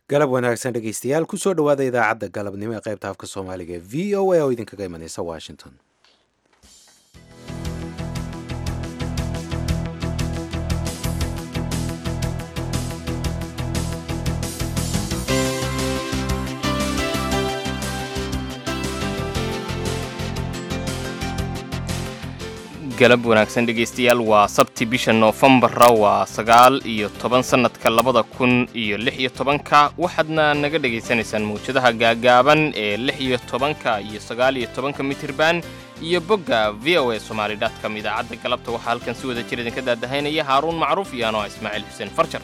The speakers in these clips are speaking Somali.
galab wanaagsan dhegaystayaal kusoo dhowaada idaacadda galabnimo ee qaybta afka soomaaliga ee v o a oo idinkaga imanaysa washington galab wanaagsan dhegaystayaal waa sabti bisha noofembara waa sagaal iyo toban sannadka labada kun iyo lix iyo tobanka waxaadna naga dhegaysanaysaan mawjadaha gaagaaban ee lix iyo tobanka iyo sagaal iyo tobanka mitirban iyo bogga v o a somaali dotcom idaacadda galabta waxaa halkan si wada jir idinka daadahaynaya haaruun macruuf iyo anoo ismaaciil xuseen farjar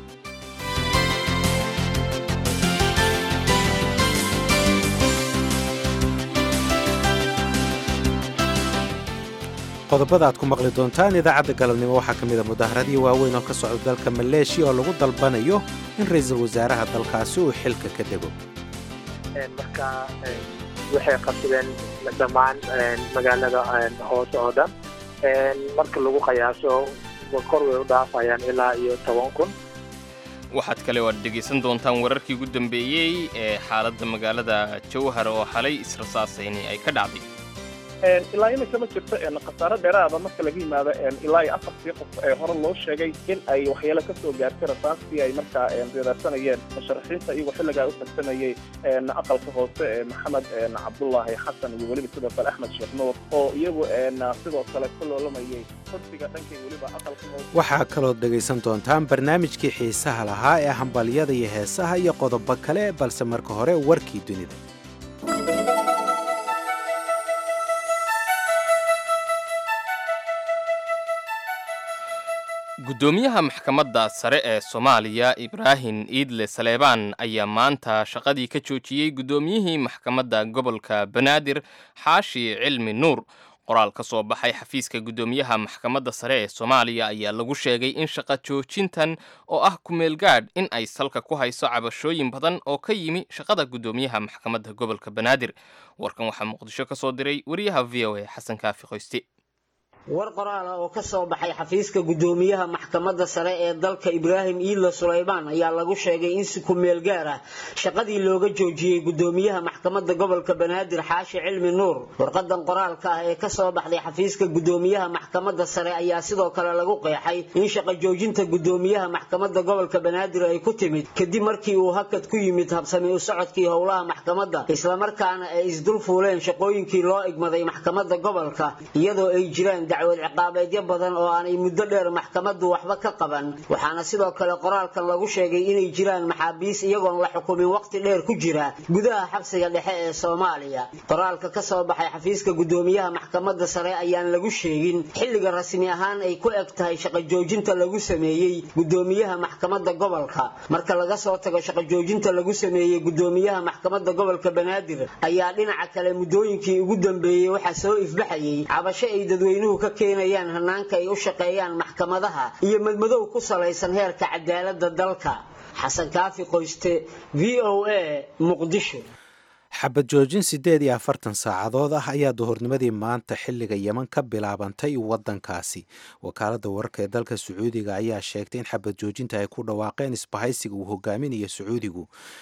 qodobada aad ku maqli doontaan idaacadda galabnimo waxaa ka mid a mudaaharadii waaweyn oo ka socda dalka maleeshiya oo lagu dalbanayo in ra'iisul wasaaraha dalkaasi uu xilka ka dego marka waxay qabsadeen dhammaan magaalada hoose oo dhan marka lagu qiyaaso kor way u dhaafayaan ilaa iyo toban kun waxaad kale oo aad dhegaysan doontaan wararkii ugu dambeeyey ee xaaladda magaalada jawhar oo xalay israsaasayni ay ka dhacday ilaa iminka ma jirto khasaare dheeraada marka laga yimaado ilaa iyo afartii qof ee hore loo sheegay in ay waxyeelo ka soo gaartay rasaastii ay markaa reedaarsanayeen musharaxiinta iyagoo xilligaa u tartamayey aqalka hoose ee maxamed cabdullaahi xasan iyo weliba sidoo kale axmed sheekh nuur oo iyagu sidoo kale ka loolamayey kursiga dhankay weliba aqalka hoose waxaa kalood dhegaysan doontaan barnaamijkii xiisaha lahaa ee hambalyada iyo heesaha iyo qodobo kale balse marka hore warkii dunida guddoomiyaha maxkamadda sare ee soomaaliya ibraahim iidle saleebaan ayaa maanta shaqadii ka joojiyey guddoomiyihii maxkamadda gobolka banaadir xaashi cilmi nuur qoraal ka soo baxay xafiiska guddoomiyaha maxkamadda sare ee soomaaliya ayaa lagu sheegay in shaqa joojintan oo ah kumeelgaadh in ay salka ku hayso cabashooyin badan oo ka yimi shaqada guddoomiyaha maxkamadda gobolka banaadir warkan waxaa muqdisho ka soo diray wariyaha v o a xasan kaafi qoyste war qoraal ah oo ka soo baxay xafiiska guddoomiyaha maxkamadda sare ee dalka ibraahim iidle sulaymaan ayaa lagu sheegay in si ku-meel gaar ah shaqadii looga joojiyey guddoomiyaha maxkamadda gobolka banaadir xaashi cilmi nuur warqadan qoraalka ah ee ka soo baxday xafiiska guddoomiyaha maxkamadda sare ayaa sidoo kale lagu qeexay in shaqa joojinta guddoomiyaha maxkamadda gobolka banaadir ay ku timid kadib markii uu hakad ku yimid habsami u socodkii howlaha maxkamadda islamarkaana ay isdul fuuleen shaqooyinkii loo igmaday maxkamadda gobolka iyadoo ay jiraan dacwad ciqaabeedyo badan oo aanay muddo dheer maxkamaddu waxba ka qaban waxaana sidoo kale qoraalkan lagu sheegay inay jiraan maxaabiis iyagoon la xukumin waqti dheer ku jira gudaha xabsiga dhexe ee soomaaliya qoraalka ka soo baxay xafiiska guddoomiyaha maxkamadda sare ayaan lagu sheegin xilliga rasmi ahaan ay ku eg tahay shaqa joojinta lagu sameeyey guddoomiyaha maxkamadda gobolka marka laga soo tago shaqa joojinta lagu sameeyey guddoomiyaha maxkamadda gobolka banaadir ayaa dhinaca kale muddooyinkii ugu dambeeyey waxaa soo ifbaxayay cabasho ay dadweynuhu keenayaan hanaanka ay u shaqeeyaan maxkamadaha iyo madmadow ku salaysan heerka cadaalada dalka xasan kaafi qoyste v o a muqdisho xabad joojin siddeed iyo afartan saacadood ah ayaa duhurnimadii maanta xilliga yeman ka bilaabantay waddankaasi wakaaladda wararka ee dalka sacuudiga ayaa sheegtay in xabad joojinta ay ku dhawaaqeen isbahaysiga uu hogaaminayo sacuudigu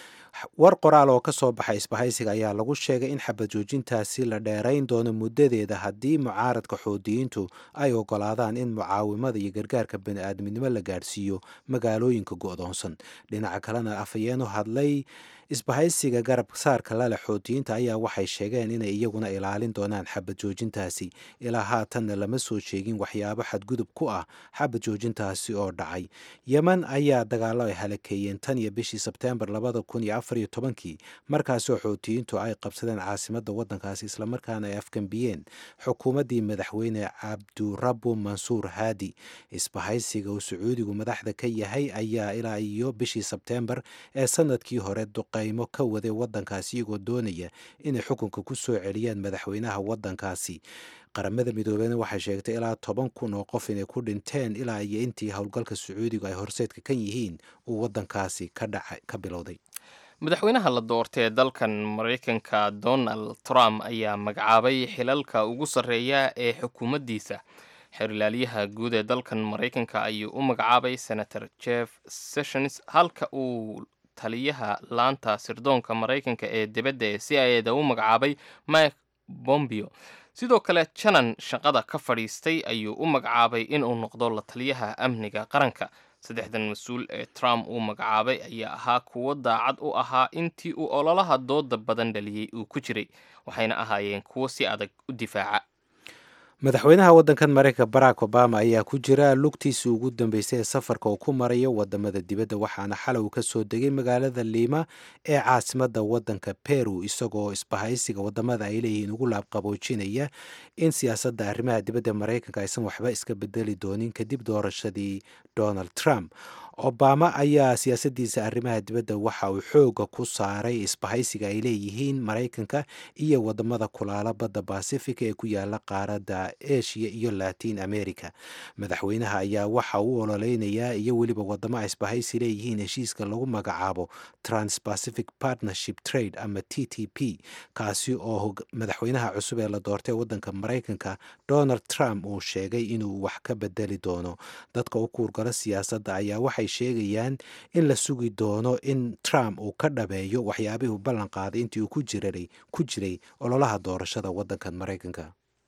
war qoraal oo ka soo baxay isbahaysiga ayaa lagu sheegay in xabad joojintaasi la dheerayn doono muddadeeda haddii mucaaradka xoodiyiintu ay ogolaadaan in mucaawimada iyo gargaarka bani-aadminimo la gaadhsiiyo magaalooyinka go'doonsan dhinaca kalena afhayeenu hadlay isbahaysiga garab saarka lale xoutiyiinta ayaa waxay sheegeen inay iyaguna ilaalin doonaan xabad joojintaasi ilaa haatanna lama soo sheegin waxyaabo xadgudub ku ah xabad joojintaasi oo dhacay yemen ayaa dagaalo ay halakeeyeen tan iyo bishii sebteembar labada kun iyo afar iyo tobankii markaasoo xoutiyiintu ay qabsadeen caasimadda waddankaasi islamarkaana ay afgambiyeen xukuumaddii madaxweyne cabdurabu mansuur haadi isbahaysiga uu sacuudigu madaxda ka yahay ayaa ilaa iyo bishii sebteembar ee sanadkii hore qaymo ka waday waddankaasi iyagoo doonaya inay xukunka ku soo celiyaan madaxweynaha waddankaasi qaramada midoobeyna waxay sheegtay ilaa toban kun oo qof inay ku dhinteen ilaa iyo intii howlgalka sacuudigu ay horseedka kan yihiin uu waddankaasi ka bilowday madaxweynaha la doortay ee dalkan maraykanka donald trump ayaa magacaabay xilalka ugu sarreeya ee xukuumaddiisa xeerilaalyaha guud ee dalkan maraykanka ayuu u magacaabay senator jeff sessions halka uu taliyaha laanta sirdoonka maraykanka ee dibadda ee c i eda u magacaabay mike bombio sidoo kale janan shaqada ka fadhiistay ayuu u magacaabay inuu noqdo la taliyaha amniga qaranka saddexdan mas-uul ee trump uu magacaabay ayaa ahaa kuwo daacad u ahaa intii uu ololaha dooda badan dhaliyey uu ku jiray waxayna ahaayeen kuwo si adag u difaaca madaxweynaha waddankan maraykanka barack obama ayaa ku jira lugtiisii ugu dambeysay ee safarka uu ku marayo wadamada dibadda waxaana xalay uu ka soo degay magaalada liima ee caasimadda waddanka peru isagoo isbahaysiga wadamada ay leeyihiin ugu laabqaboojinaya in siyaasadda arrimaha dibadda maraykanka aysan waxba iska bedeli doonin kadib doorashadii donald trump obama ayaa siyaasaddiisa arrimaha dibadda waxa uu xooga ku saaray isbahaysiga ay leeyihiin maraykanka iyo wadamada kulaala badda basifica ee ku yaala qaaradda eshiya iyo latin america madaxweynaha ayaa waxa uu ololeynayaa iyo weliba wadamo ay isbahaysi leeyihiin heshiiska lagu magacaabo transpacific partnership trade ama t t p kaasi oo madaxweynaha cusub ee la doortay waddanka maraykanka donald trump uu sheegay inuu wax ka bedeli doono dadka u kuurgala siyaasadda ayaa waxay sheegayaan in la sugi doono in trump uu ka dhabeeyo waxyaabihii uu ballan qaaday intii uu ku jiray ku jiray ololaha doorashada waddankan maraykanka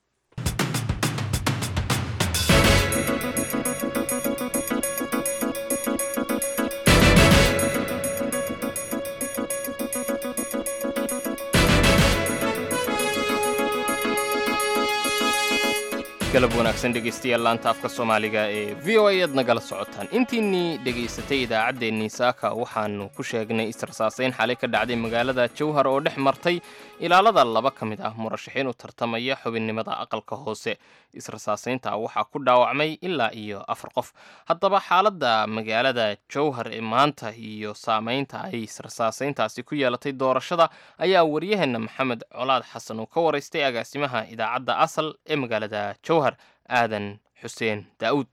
galab wanaagsan dhegaystayaal laanta afka soomaaliga ee v o a aad nagala socotaan intiinnii dhegaysatay idaacaddeenii saaka waxaannu ku sheegnay israsaasayn xalay ka dhacday magaalada jowhar oo dhex martay ilaalada laba ka mid ah murashaxiin u tartamaya xubinnimada aqalka hoose israsaasaynta waxaa ku dhaawacmay ilaa iyo afar qof haddaba xaaladda magaalada jowhar ee maanta iyo saamaynta ay israsaasayntaasi ku yeelatay doorashada ayaa waryaheena maxamed colaad xasan uu ka waraystay agaasimaha idaacadda asal ee magaalada jowhar aadan xuseen daa'uud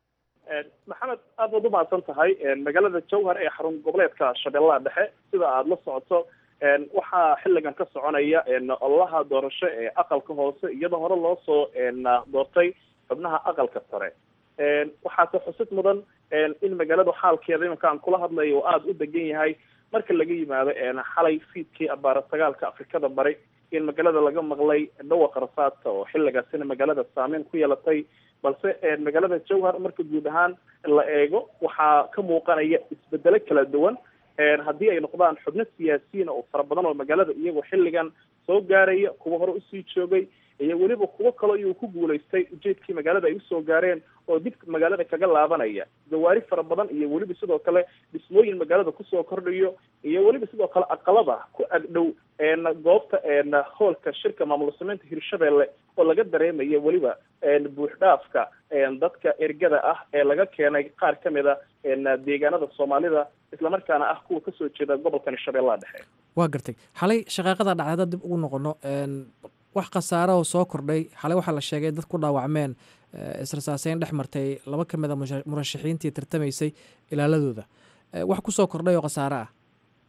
maxamed aad baad u mahadsan tahay magaalada jowhar ee xarun goboleedka shabeellaha dhexe sida aada la socoto waxaa xilligan ka soconaya ololaha doorasho ee aqalka hoose iyadoo hore loo soo doortay xubnaha aqalka sare waxaase xusid mudan in magaaladu xaalkeeda iminka aan kula hadlayo oo aada u degan yahay marka laga yimaado xalay fiidkii abaara sagaalka afrikada bari in magaalada laga maqlay dhawaqa rasaadka oo xilligaasina magaalada saameyn ku yeelatay balse magaalada jowhar marka guud ahaan la eego waxaa ka muuqanaya isbedelo kala duwan haddii ay noqdaan xubno siyaasiyiin oo fara badan oo magaalada iyagoo xilligan soo gaaraya kuwa hore usii joogay iyo weliba kuwo kaloo iyuu ku guulaystay ujeedkii magaalada ay usoo gaareen oo dib magaalada kaga laabanaya gawaari fara badan iyo weliba sidoo kale dhismooyin magaalada kusoo kordhayo iyo weliba sidoo kale aqalada ku agdhow goobta hoolka shirka maamul sameynta hirshabeelle oo laga dareemayo weliba buuxdhaafka dadka ergada ah ee laga keenay qaar ka mid a deegaanada soomaalida islamarkaana ah kuwa kasoo jeeda gobolkan shabeellaha dhexe waa gartay xalay shaqaaqada dhacday haddaan dib ugu noqono wax khasaara oo soo kordhay xalay waxaa la sheegay dad ku dhaawacmeen israsaaseyn dhex martay laba ka mid a murashaxiintii tartamaysay ilaaladooda wax kusoo kordhay oo khasaare ah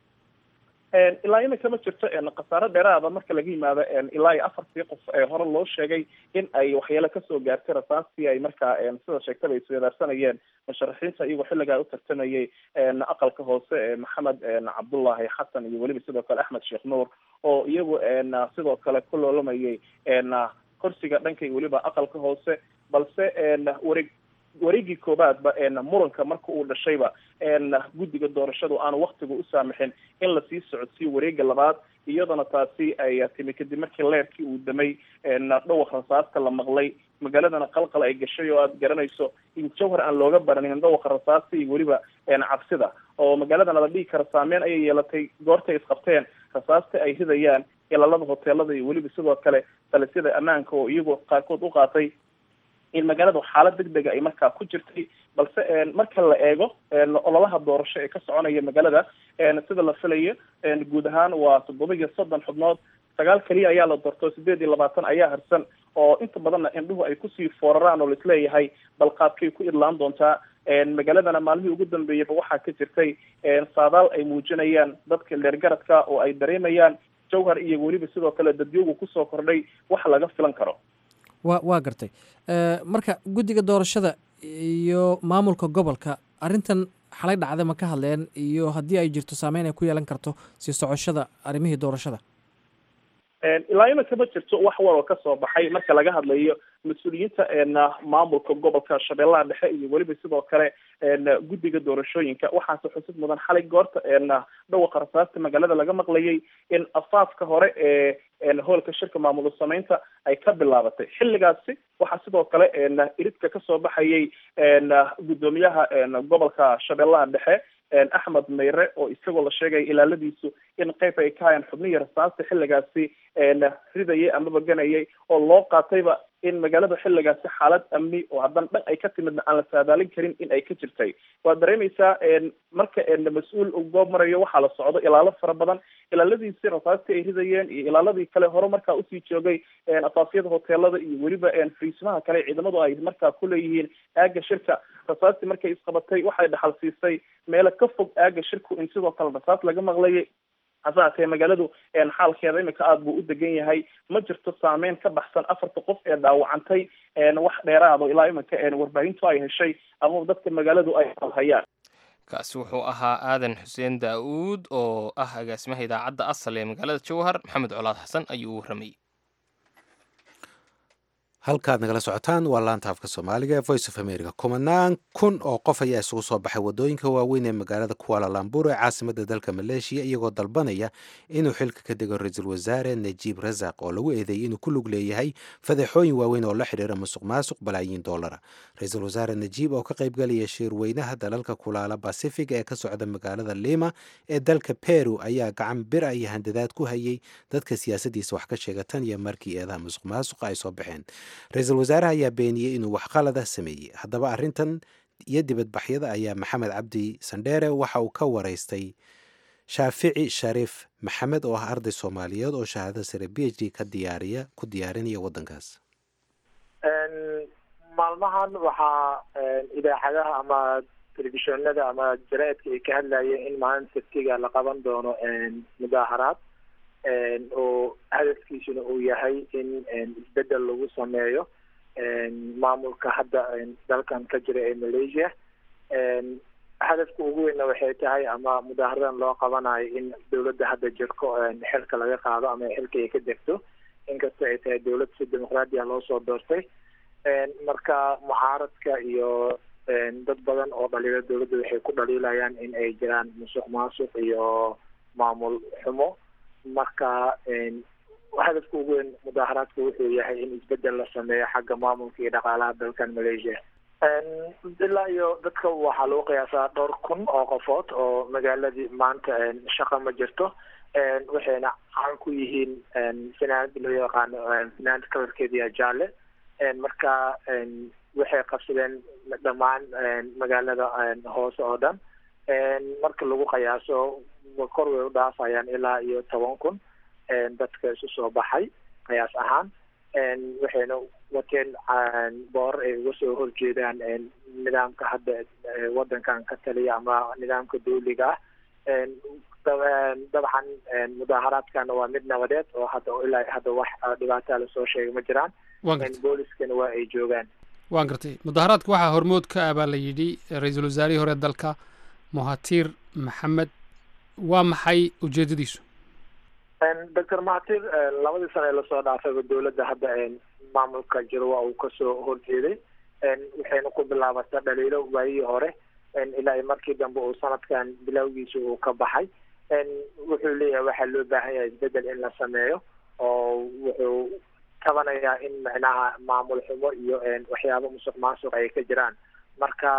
ilaa iminka ma jirto khasaaro dheeraada marka laga yimaado ilaa iyo afartii qof ee hore loo sheegay in ay waxyeelo kasoo gaartay rasaastii ay markaa sida sheegtaba ay iswedaarsanayeen musharaxiinta iyagoo xilligaa u tartamayay aqalka hoose ee maxamed cabdullaahi xasan iyo weliba sidoo kale axmed sheekh nuur oo iyagu sidoo kale ku loolamayay korsiga dhanka iyo weliba aqalka hoose balse wareeg wareegii koobaadba muranka marka uu dhashayba guddiga doorashadu aanu waktiga u saamixin in lasii socodsiiyo wareega labaad iyadana taasi ay timi kadib markii leerkii uu damay dhawaq rasaasta la maqlay magaaladana qalqal ay gashay oo aada garanayso in jawhar aan looga baranin dhawaqa rasaasta iyo weliba cabsida oo magaaladana la dhigi kara saameyn ayay yeelatay goortay isqabteen rasaasta ay ridayaan ilaalada hoteelada iyo weliba sidoo kale talisyada ammaanka oo iyagoo qaarkood u qaatay in magaaladu xaalad deg dega ay markaa ku jirtay balse marka la eego ololaha doorasho ee ka soconaya magaalada sida la filayo guud ahaan waa toddoba iyo soddon xubnood sagaal keliya ayaa la doorto sideed iyo labaatan ayaa harsan oo inta badanna indhuhu ay kusii fooraraan oo laisleeyahay balqaadkay ku idlaan doontaa magaaladana maalmihii ugu dambeeyaba waxaa ka jirtay saadaal ay muujinayaan dadka leergaradka oo ay dareemayaan jawhar iyo weliba sidoo kale dadyoogu kusoo kordhay wax laga filan karo wa waa gartay marka guddiga doorashada iyo maamulka gobolka arrintan xalay dhacda ma ka hadleen iyo haddii ay jirto saameyn ay ku yeelan karto sii socoshada arrimihii doorashada ilaa imika ma jirto wax waloo kasoo baxay marka laga hadlayo mas-uuliyiinta maamulka gobolka shabeellaha dhexe iyo weliba sidoo kale guddiga doorashooyinka waxaase xusid mudan xalay goorta dhawaqa rasaasta magaalada laga maqlayay in afaafka hore ee hoolka shirka maamul sameynta ay ka bilaabatay xilligaasi waxaa sidoo kale iridka kasoo baxayay guddoomiyaha gobolka shabeellaha dhexe axmed mayre oo isagoo la sheegaya ilaaladiisu in qeyb ay ka hayaan xubnihii rasaasta xilligaasi ridayay amaba ganayay oo loo qaatayba in magaalada xilligaasi xaalad amni oo haddana dhan ay ka timidna aan la saadaalin karin in ay ka jirtay waad dareemaysaa marka mas-uul uu goob marayo waxaa la socdo ilaalo fara badan ilaaladiisi rasaastii ay ridayeen iyo ilaaladii kale hore markaa usii joogay asaafyada hoteelada iyo weliba friismaha kale ciidamadu ay markaa kuleeyihiin aaga shirka rasaastii markay isqabatay waxay dhaxal siisay meelo ka fog aaga shirku in sidoo kale rasaas laga maqlayay hase haatee magaaladu xaalkeeda imika aada buu u degan yahay ma jirto saameyn ka baxsan afarta qof ee dhaawacantay wax dheeraado ilaa imika warbaahintu ay heshay ama dadka magaaladu ay hayaan kaasi wuxuu ahaa aadan xuseen daa-uud oo ah agaasimaha idaacadda asal ee magaalada jowhar maxamed colaad xasan ayuu u warramayey halkaad nagala socotaan waa laanta afka soomaaliga ee voice of america kumanaan kun oo qof ayaa isugu soo baxay waddooyinka waaweyn ee magaalada kualalambur ee caasimadda dalka maleeshiya iyagoo dalbanaya inuu xilka ka dego ra-iisul wasaare najiib rasaq oo lagu eedeeyey inuu ku lug leeyahay fadeexooyin waaweyn oo la xidhiira musuq maasuq balaayiin doolara ra-iisul wasaare najiib oo ka qaybgalaya shirweynaha dalalka kulaala basifiga ee ka socda magaalada lima ee dalka peru ayaa gacan bira iyo handadaad ku hayay dadka siyaasaddiisa wax ka sheega tan iyo markii eedaha musuq maasuqa ay soo baxeen ra-iisul wasaaraha ayaa beeniyey inuu wax qalada sameeyey haddaba arrintan iyo dibadbaxyada ayaa maxamed cabdi sandheere waxa uu ka waraystay shaafici shariif maxamed oo ah arday soomaaliyeed oo shahaadada sare b h d ka diyaariya ku diyaarinaya waddankaas maalmahan waxaa idaacadaha ama telefishinada ama jaraa'idka ay ka hadlayeen in maalin sabtiga la qaban doono mudaaharaad oo hadafkiisuna uu yahay in isbedel lagu sameeyo maamulka hadda dalkan ka jira ee malaysia hadafka ugu weynna waxay tahay ama mudaaharadan loo qabanayo in dowladda hadda jirko xilka laga qaado ama xilka ay ka degto inkastoo ay tahay dowlad si dimuqraadiya loo soo doortay marka mucaaradka iyo dad badan oo dhaliila dowladda waxay ku dhaliilayaan in ay jiraan musuq maasuq iyo maamul xumo marka hadafka ugu weyn mudaaharaadka wuxuu yahay in isbedel la sameeyo xagga maamulka iyo dhaqaalaha dalkan malaysia ilaa iyo dadka waxaa lagu qiyaasaa dhowr kun oo qofood oo magaaladii maanta shaqa ma jirto waxayna caan ku yihiin finaanada loo yaqaano finaanada kalarkeediya jaale marka waxay qabsadeen dhammaan magaalada hoose oo dhan marka lagu qiyaaso kor way u dhaafayaan ilaa iyo toban kun dadka isu soo baxay qiyaas ahaan waxayna wateen boorar ay uga soo horjeedaan nidaamka hadda wadankan ka taliya ama nidaamka dawliga ah dabcan mudaaharaadkana waa mid nabadeed oo hadda ilaa hadda wax dhibaataa lasoo sheegay ma jiraan booliskana waa ay joogaan waan gartay mudaharaadka waxaa hormood ka ah baa la yidhi ra-iisul wasaarihii hore dalka muhatir maxamed waa maxay ujeedadiisu doctor mahatir labadii sano ee lasoo dhaafayba dowladda hadda maamulka jiro waa uu kasoo horjeeday waxayna ku bilaabatay dhaliilo waayihii hore ilaa iyo markii dambe uu sanadkan bilowgiisa uu ka baxay wuxuu leeyahay waxaa loo baahan yahay isbedel in la sameeyo oo wuxuu tabanayaa in macnaha maamul xumo iyo waxyaabo musuq maasuq ay ka jiraan marka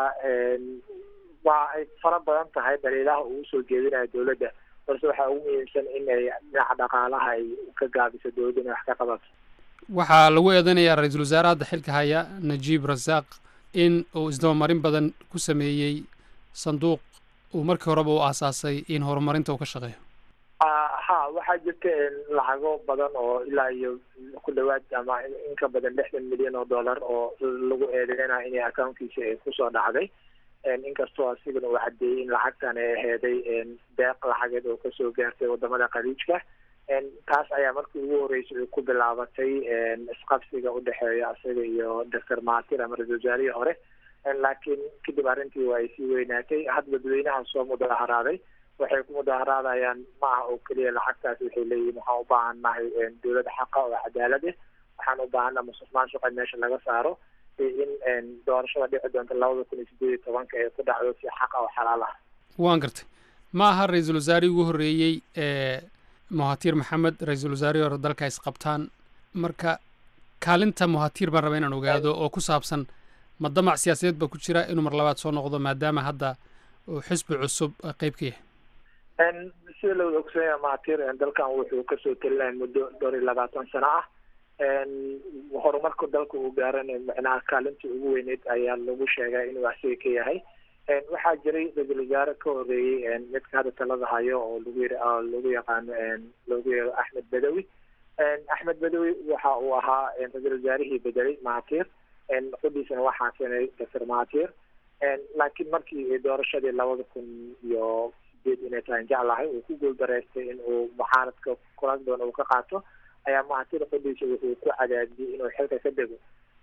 waa ay fara badan tahay dhaliilaha uu usoo jeedinayo dowladda balse waxaa ugu muhiimsan in ay dhinaca dhaqaalaha ay ka gaabiso dowladda inay wax ka qabato waxaa lagu eedanayaa ra-iisul wasaare hadda xilka haya najiib rasaaq in uu isdabamarin badan ku sameeyey sanduuq uu markii horeba u aasaasay in horumarinta uu ka shaqeeyo ha waxaa jirta lacago badan oo ilaa iyo ku dhawaad ama in ka badan lixdan milyan oo dollar oo lagu eedeynayo inay accounkiisa ay kusoo dhacday inkastoo asigana uu caddeeyey in lacagtan ay aheeday deeq lacageed oo kasoo gaartay wadamada khaliijka taas ayaa markii ugu horeysay ay ku bilaabatay isqabsiga udhexeeya isaga iyo doctor mahatir ama ra-isul wasaarihii hore laakiin kadib arrintii waa ay sii weynaatay had dadweynaha soo mudaharaaday waxay ku mudaharaadayaan ma aha oo keliya lacagtaas waxay leeyihiin waxaan u baahan nahay dowlad xaqa oo cadaalad ah waxaan u baahannaha musuq maasuqa meesha laga saaro in doorashada dhici doonta labada kun iyo sideed iyo tobanka ee ku dhacdo si xaqa oo xalaal ah waan gartay ma aha ra-iisul wasaarihii ugu horreeyey ee muhatiir maxamed ra-iisul wasaarihii hore dalka isqabtaan marka kaalinta muhatiir baan raba inaan ogaado oo ku saabsan ma damac siyaasadeed baa ku jira inuu mar labaad soo noqdo maadaama hadda uu xisbi cusub qayb ka yahay sida lawada ogsoonaya muhatiir dalkan wuxuu kasoo telinaya muddo dhowr iyo labaatan sano ah horumarka dalka uu gaarana macnaha kaalintii ugu weyneyd ayaa lagu sheegaa inuu asiga ka yahay waxaa jiray ra-iisul wasaare ka horeeyey midka hadda talada hayo oo lagu yiri lagu yaqaano loogu yeero axmed badawi axmed badawi waxa uu ahaa ra-iisul wasaarihii bedelay mahatir qodiisana waxaa keenay doctor mahatir laakiin markii doorashadii labada kun iyo sideed inay tahay jeclahay uu ku guuldareystay in uu mucaaradka kuraas doona uu ka qaato ayaa mahatir qodiisa wuxuu ku cadaadiyey inuu xilka ka dego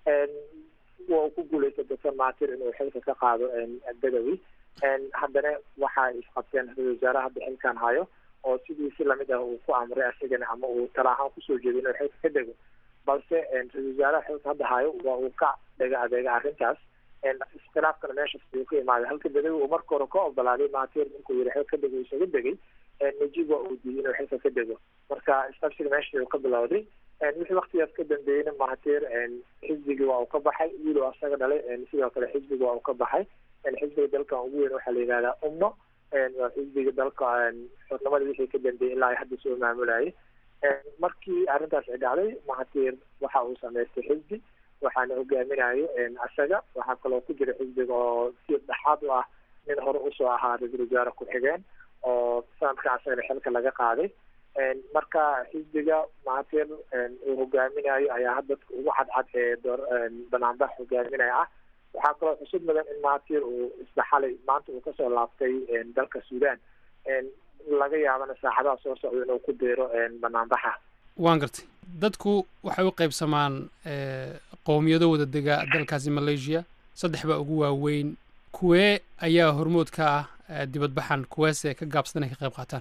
waa uu ku guuleystay doctor mahatir inuu xilka ka qaado badawi haddana waxaa isqabteen ra-isul wasaare hadda xilkan hayo oo sidii si lamid ah uu ku amray asigana ama uu tala ahaan kusoo jeeday inuu xilka ka dego balse ra-isul wasaaraha xilka hadda hayo waa uu ka dhega adeega arrintaas iskhilaafkana meeshaas ayuu ka imaaday halka badawi uu marka hore ka ogolaaday mahatir ninkuu yiri xilka ka dego isaga degay najib waa uu diiday inuu xilka ka dego marka isqabsiga meesha ayuu ka bilowday wixii waktigaas ka dambeeyeyna mahatir xisbigii waa uu ka baxay wiil oo asaga dhalay sidoo kale xisbiga waa uu ka baxay xisbiga dalkan ugu weyn waxaa la yihahdaa umno waa xisbiga dalka xornimada wixii ka dambeeyey ilaa ay hadda soo maamulayay markii arrintaas ay dhacday mahatir waxa uu samaystay xisbi waxaana hogaaminayo asaga waxaa kaloo ku jira xisbiga oo si dhexaad u ah nin hore usoo ahaa ra-iisul wasaare ku-xigeen oo sanadkan asagana xilka laga qaaday marka xisbiga mahatir uu hogaaminayo ayaa hadda dadka ugu cadcad ee door banaanbax hogaaminaya ah waxaa kaloo xusud mudan in mahatir uu isdhaxalay maanta uu kasoo laabtay dalka sudan laga yaabana saacadaha soo socda inuu ku beero banaanbaxa waan gartay dadku waxay u qaybsamaan qowmiyado wada dega dalkaasi malaysia saddex baa ugu waaweyn kuwee ayaa hormood ka ah dibadbaxan kuweese ka gaabsadan ay ka qayb qaataan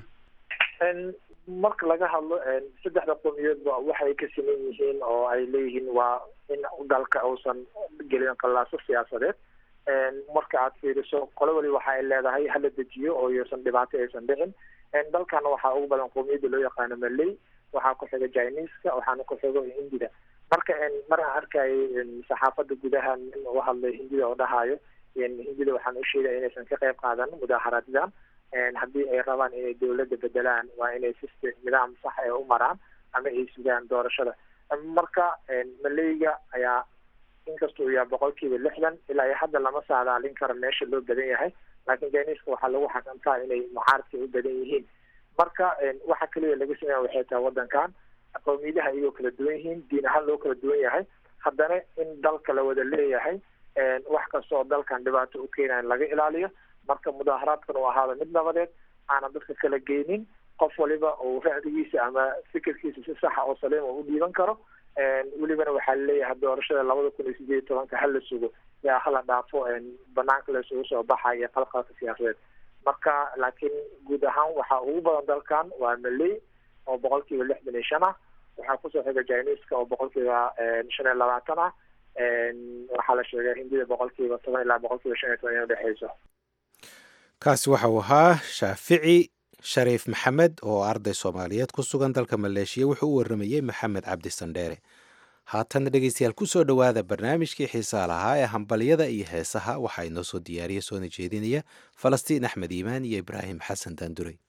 marka laga hadlo saddexda qowmiyaedba waxay ka siman yihiin oo ay leeyihiin waa in dalka uusan gelin qallaaso siyaasadeed marka aad fiiriso qolo wali waxa ay leedahay hala dejiyo oo iysan dhibaato aysan dhicin dalkana waxaa ugu badan qowmiyadda loo yaqaano maley waxaa ku xiga jiniska waxaana ku xigo hindida marka mar aan arkayay saxaafada gudaha nin u hadlay hindida oo dhahayo hindida waxaan u sheegaya inaysan ka qayb qaadan mudaaharaadyadan haddii ay rabaan inay dowladda bedelaan waa inay system nidaam sax ee u maraan ama ay sugaan doorashada marka maleyga ayaa inkasta uu yahay boqolkiiba lixdan ilaa iyo hadda lama saadaalin karo meesha loo badan yahay laakiin jiniska waxaa lagu xakamtaa inay mucaaradka u badan yihiin marka waxa keliya laga sameeya waxay tahay wadankan qowmiyadaha iyagoo kala duwan yihiin diin ahaan loo kala duwan yahay haddana in dalka la wada leeyahay wax kasta oo dalkan dhibaato u keenaya laga ilaaliyo marka mudaaharaadkan uu ahaada mid nabadeed aanan dadka kala geynin qof waliba uu ra'digiisa ama fikirkiisa si saxa oo saliima u dhiiban karo welibana waxaa laleeyahay doorashada labada kun iyo sideed iyo tobanka hala sugo yaa hala dhaafo banaanka la isugu soo baxaya iyo qalqalka siyaasadeed marka laakiin guud ahaan waxaa ugu badan dalkan waa maley oo boqolkiiba lixdan iyo shan ah waxaa kusoo xiga jiniska oo boqolkiiba shan iyo labaatan ah waxaa la sheegay hindida boqolkiiba toban ilaa boqolkiiba shan iyo toban in udhexeyso kaasi waxa uu ahaa shaafici shariif maxamed oo arday soomaaliyeed ku sugan dalka maleeshiya wuxuu u waramayey maxamed cabdi sandheere haatanna dhegeystayaal kusoo dhowaada barnaamijkii xiisaa lahaa ee hambalyada iyo heesaha waxaa inoo soo diyaariya soona jeedinaya falastiin axmed iimaan iyo ibraahim xasan daanduray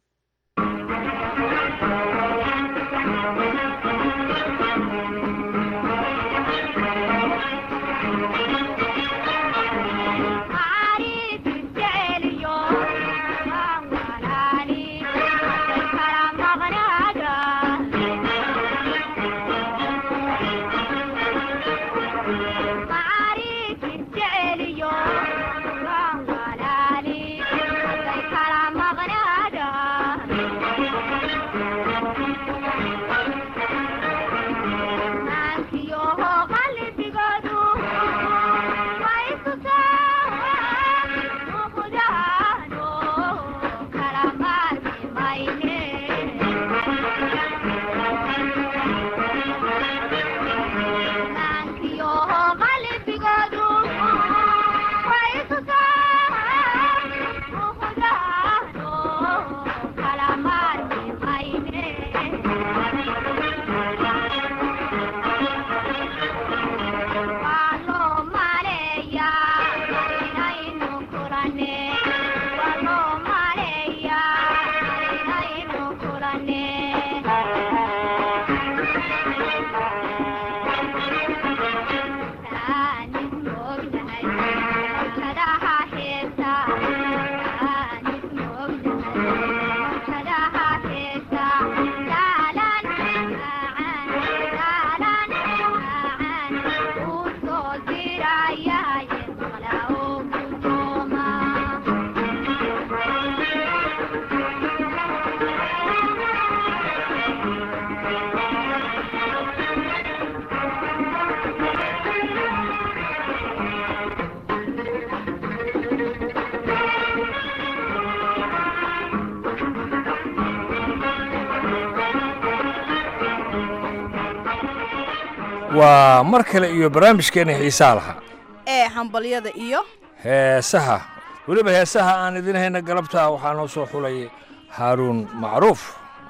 waa mar kale iyo barnaamijkeena xiisaa lahaa ee hambalyada iyo heesaha weliba heesaha aan idin hayna galabta waxaa noo soo xulay haaruun macruuf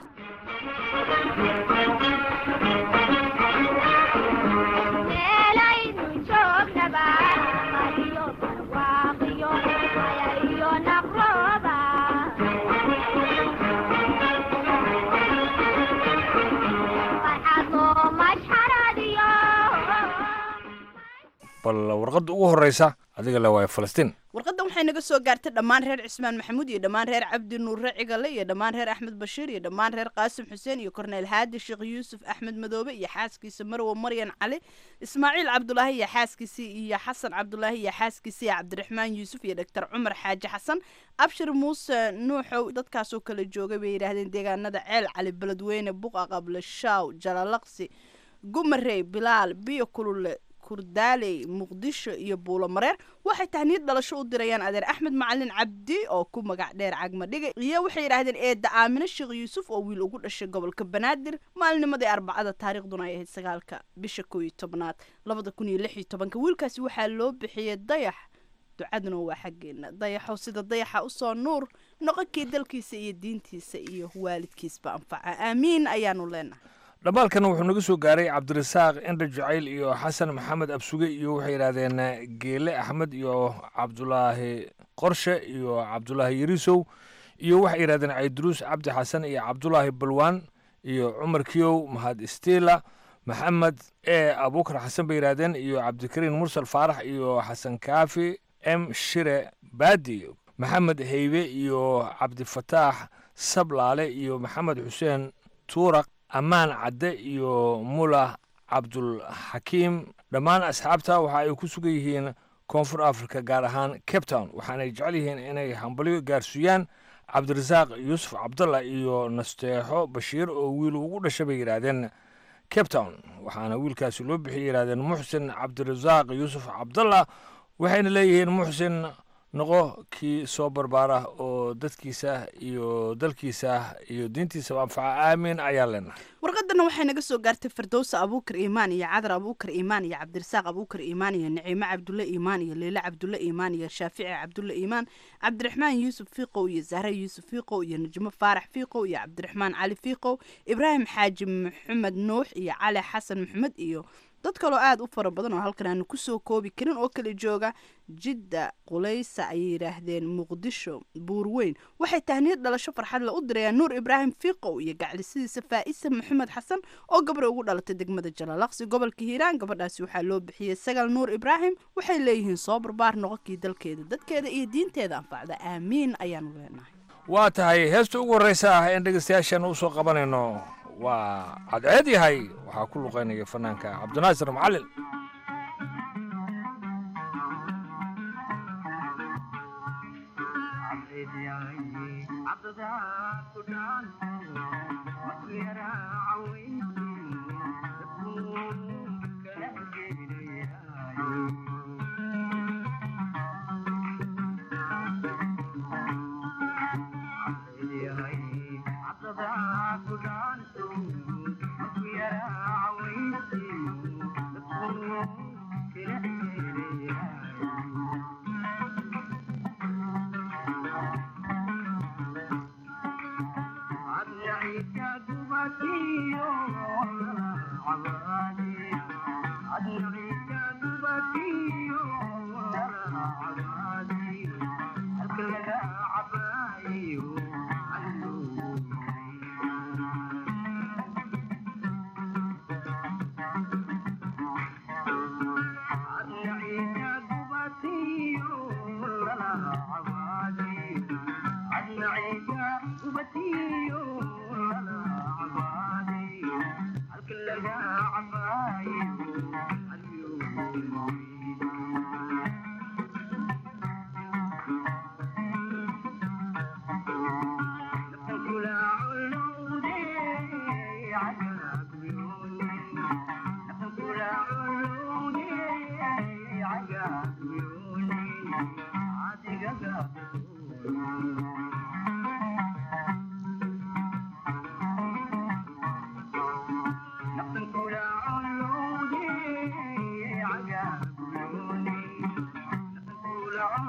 bal warqadda ugu horreysa adiga le waaya falastiin warqaddan waxay naga soo gaartay dhammaan reer cismaan maxamuud iyo dhammaan reer cabdi nuure cigale iyo dhammaan reer axmed bashiir iyo dhammaan reer qaasim xuseen iyo korneyl haadi sheekh yuusuf axmed madoobe iyo xaaskiisa marwo maryan cali ismaaciil cabdulaahi iyo xaaskiisii iyo xasan cabdulaahi iyo xaaskiisii iyo cabdiraxmaan yuusuf iyo doctor cumar xaaji xasan abshir muuse nuuxow dadkaasoo kala joogay bay yidhaahdeen deegaanada ceel cali beledweyne buqa qable shaaw jalalaqsi gumarey bilaal biyo kulule kurdaaley muqdisho iyo buulo mareer waxay tahniid dhalasho u dirayaan adeer axmed macalin cabdi oo ku magac dheer cagmadhiga iyo waxay yidhaahdeen eedda aamine sheekh yuusuf oo wiil ugu dhashay gobolka banaadir maalinimadii arbacada taariikhduna ay ahayd sagaalka bisha koo iyo tobnaad labada kun iyo lix iyo tobanka wiilkaasi waxaa loo bixiyey dayax ducaduna waa xaggeena dayaxow sida dayaxa usoo nuur noqonkii dalkiisa iyo diintiisa iyo waalidkiisba anfaca aamiin ayaanu leenahay dhammaalkana wuxuu naga soo gaaray cabdirasaaq indha jacayl iyo xasan maxamed absuge iyo waxay yidhaahdeen geele axmed iyo cabdulaahi qorshe iyo cabdulaahi yarisow iyo waxay yidhahdeen cayduruus cabdi xasan iyo cabdulaahi balwaan iyo cumar kiyow mahad istiila maxamed e abuukar xasan bay yidhahdeen iyo cabdikariin mursal faarax iyo xasan kaafi m shire baadi maxamed heybe iyo cabdifataax sablaale iyo maxamed xuseen tuuraq ammaan cadde iyo mula cabdulxakiim dhammaan asxaabta waxa ay ku sugan yihiin koonfur africa gaar ahaan cape town waxaanay jecel yihiin inay hambalyo gaarsiiyaan cabdirasaaq yuusuf cabdalla iyo nasteexo bashiir oo wiil ugu dhashay bay yidhaahdeen cape town waxaana wiilkaasi loo bixiyay yidhahdeen muxsin cabdirasaaq yuusuf cabdalla waxayna leeyihiin muxsin noqo kii soo barbaara oo dadkiisa iyo dalkiisa iyo diintiisaba anfaca aamin ayaan leenahay warqadana waxay naga soo gaartay firdowsa abuukar iimaan iyo cadar abuukar iimaan iyo cabdirasaaq abuukar iimaan iyo naciime cabdulle iimaan iyo leyle cabdulle iimaan iyo shaafici cabdulle iimaan cabdiraxmaan yuusuf fiiqow iyo zahre yuusuf fiiqow iyo najmo faarax fiiqow iyo cabdiraxmaan cali fiiqow ibraahim xaaji maxamed nuux iyo cali xasan maxamed iyo dad kaloo aada u fara badan oo halkan aanu kusoo koobi karin oo kala jooga jidda qulaysa ayay yidhaahdeen muqdisho buurweyn waxay tahniyad dhalasho farxadle u dirayaan nuur ibraahim fiiqow iyo gaclisidiisa faa'isa maxamed xasan oo gabra ugu dhalatay degmada jalalaqsi gobolka hiiraan gabadhaasi waxaa loo bixiyey sagal nuur ibraahim waxay leeyihiin soo barbaar noqonkii dalkeeda dadkeeda iyo diinteeda anfacda aamiin ayaanu leenahay waa tahay heesta ugu horreysa ah een dhegeystayaashan u soo qabanayno waa cadceed yahay waxaa ku luqaynaya fanaanka cabdinaasir macalin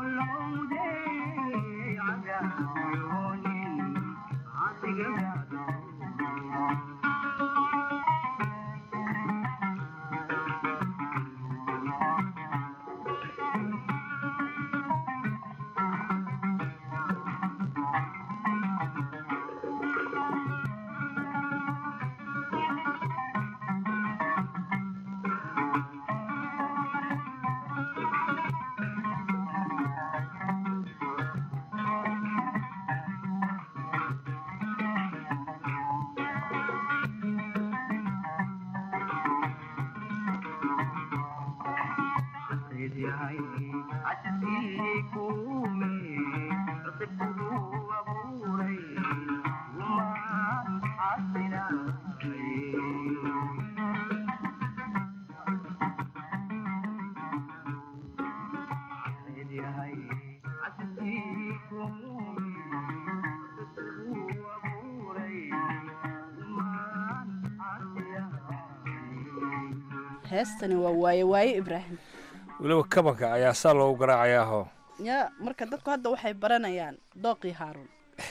heestani waa waaye waaye ibraahim weliba kabanka ayaa saa loogu garaacayaahoo ya marka dadku hadda waxay baranayaan dooqii haaruun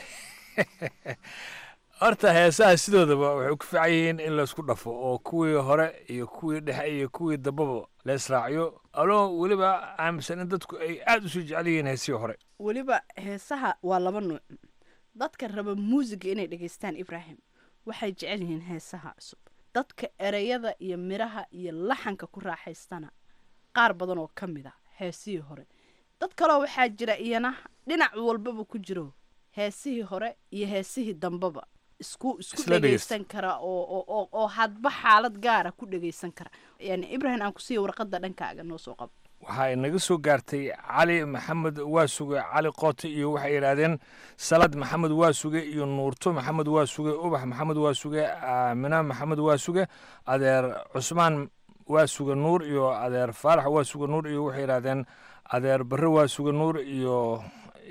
horta heesaha sidoodaba waxay ku fiican yihiin in laysku dhafo oo kuwii hore iyo kuwii dhexe iyo kuwii dambaba la israaciyo aloo weliba aaminsan in dadku ay aad usii jecel yihiin heesihii hore weliba heesaha waa laba nuuc dadka raba muusiga inay dhegaystaan ibraahim waxay jecel yihiin heesaha cusub dadka ereyada iyo midhaha iyo laxanka ku raaxaystana qaar badan oo ka mid a heesihii hore dad kaleo waxaa jira iyana dhinac walbaba ku jiro heesihii hore iyo heesihii dambeba isku isku Isla dhegeysta. dhegaysan kara oo oo oo oo hadba xaalad gaara ku dhegaysan kara yani ibrahim aan kusiiya warqadda dhankaaga noo soo qabo waxaa inaga soo gaartay cali maxamed waasuge cali qoote iyo waxay yidhaahdeen salad maxamed waasuge iyo nuurto maxamed waasuge ubax maxamed waasuge aamina maxamed waasuge adeer cusmaan waasuge nuur iyo adeer faarax waasuge nuur iyo waxay yidhaahdeen adeer barre waasuge nuur iyo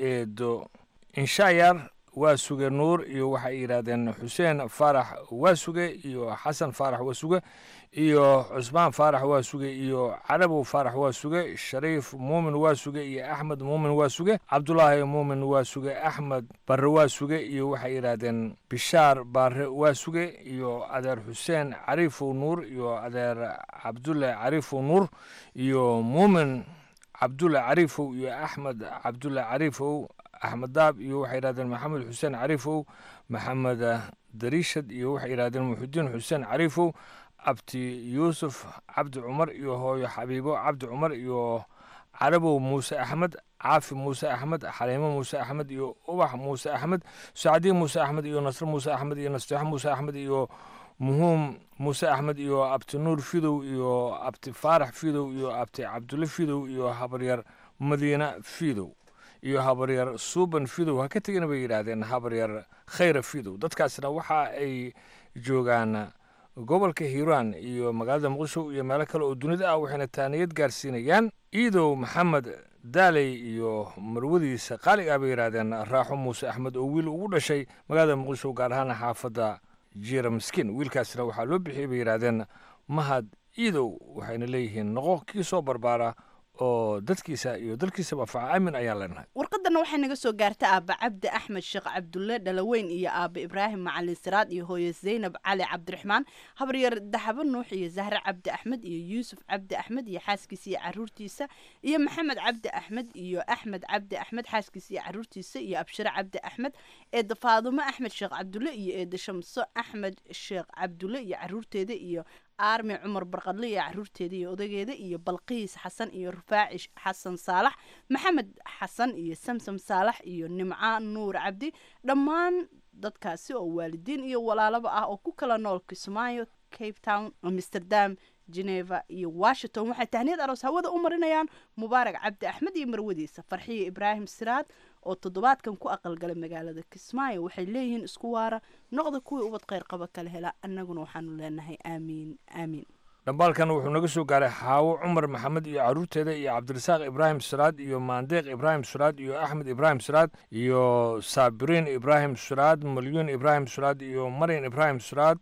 eedo inshaayar waasuge nuur iyo waxay yidhaahdeen xuseen faarax waasuge iyo xasan faarax waasuge iyo cusmaan faarax waasuge iyo carabow faarax waasuge shariif muumin waasuge iyo axmed muumin waasuge cabdulaahi muumin waasuge axmed barre waasuge iyo waxay yidhaahdeen bishaar baare waasuge iyo adeer xuseen cariifow nuur iyo adeer cabdulle cariifow nuur iyo muumin cabdulle cariifow iyo axmed cabdulle cariifow axmed daab iyo waxay yidhahdeen maxamed xuseen cariifow maxamed dariishad iyo waxay yidhahdeen muxudiin xuseen cariifow abti yuusuf cabdi cumar iyo hooyo xabiibo cabdi cumar iyo carabow muuse axmed caafi muuse axmed xaliimo muuse axmed iyo ubax muuse axmed sacdiin muuse axmed iyo nasre muuse axmed iyo nasteexo muuse axmed iyo muhuum muuse axmed iyo abti nuur fidow iyo abti faarax fidow iyo abti cabdulle fidow iyo habaryar madiina fidow iyo habaryar suuban fidow ha ka tegina bay yidhaahdeen habaryar khayra fidow dadkaasna waxa ay joogaan gobolka hiiraan iyo magaalada muqdisho iyo meelo kale oo dunida ah waxayna taaniyad gaarsiinayaan iidow maxamed daaley iyo marwadiisa qaaliga ah bay yidhaahdeen raaxo muuse axmed oo wiil ugu dhashay magaalada muqdisho gaar ahaan xaafadda jiira miskiin wiilkaasna waxaa loo bixiyey bay yidhaahdeen mahad iidow waxayna leeyihiin noqo kii soo barbaara oo dadkiisa iyo dalkiisaba faca aamin ayaan leenahay warqadana waxay naga soo gaarta aaba cabdi axmed sheekh cabdulle dhalaweyn iyo aaba ibraahim macalin siraad iyo hooye zaynab cali cabdiraxmaan habaryar daxabo nuux iyo zahre cabdi axmed iyo yuusuf cabdi axmed iyo xaaskiisa iyo caruurtiisa iyo maxamed cabdi axmed iyo axmed cabdi axmed xaaskiisa iyo caruurtiisa iyo abshire cabdi axmed eeda faadumo axmed sheekh cabdulle iyo eeda shamso axmed sheekh cabdulle iyo caruurteeda iyo aarmi cumar barqadle iyo caruurteeda iyo odageeda iyo balqiis xasan iyo rufaaci xasan saalax maxamed xasan iyo samsam saalax iyo nimca nuur cabdi dhammaan dadkaasi oo waalidiin iyo walaalaba ah oo ku kala nool kismaayo cape town amsterdam geneva iyo washington waxay tahniyad aroos hawada u marinayaan mubaarak cabdi axmed iyo marwadiisa farxiyo ibraahim siraad oo toddobaadkan ku aqalgalay magaalada kismaayo waxay leeyihiin isku waara noqda kuwii ubad kheyr qaba kala hela annaguna waxaanu leenahay aamiin aamiin dhambaalkan wuxuu naga soo gaaray xaawo cumar maxamed iyo caruurteeda iyo cabdirasaaq ibraahim siraad iyo maandeeq ibraahim siraad iyo axmed ibraahim siraad iyo saabiriin ibraahim siraad malyuun ibraahim siraad iyo maryan ibraahim siraad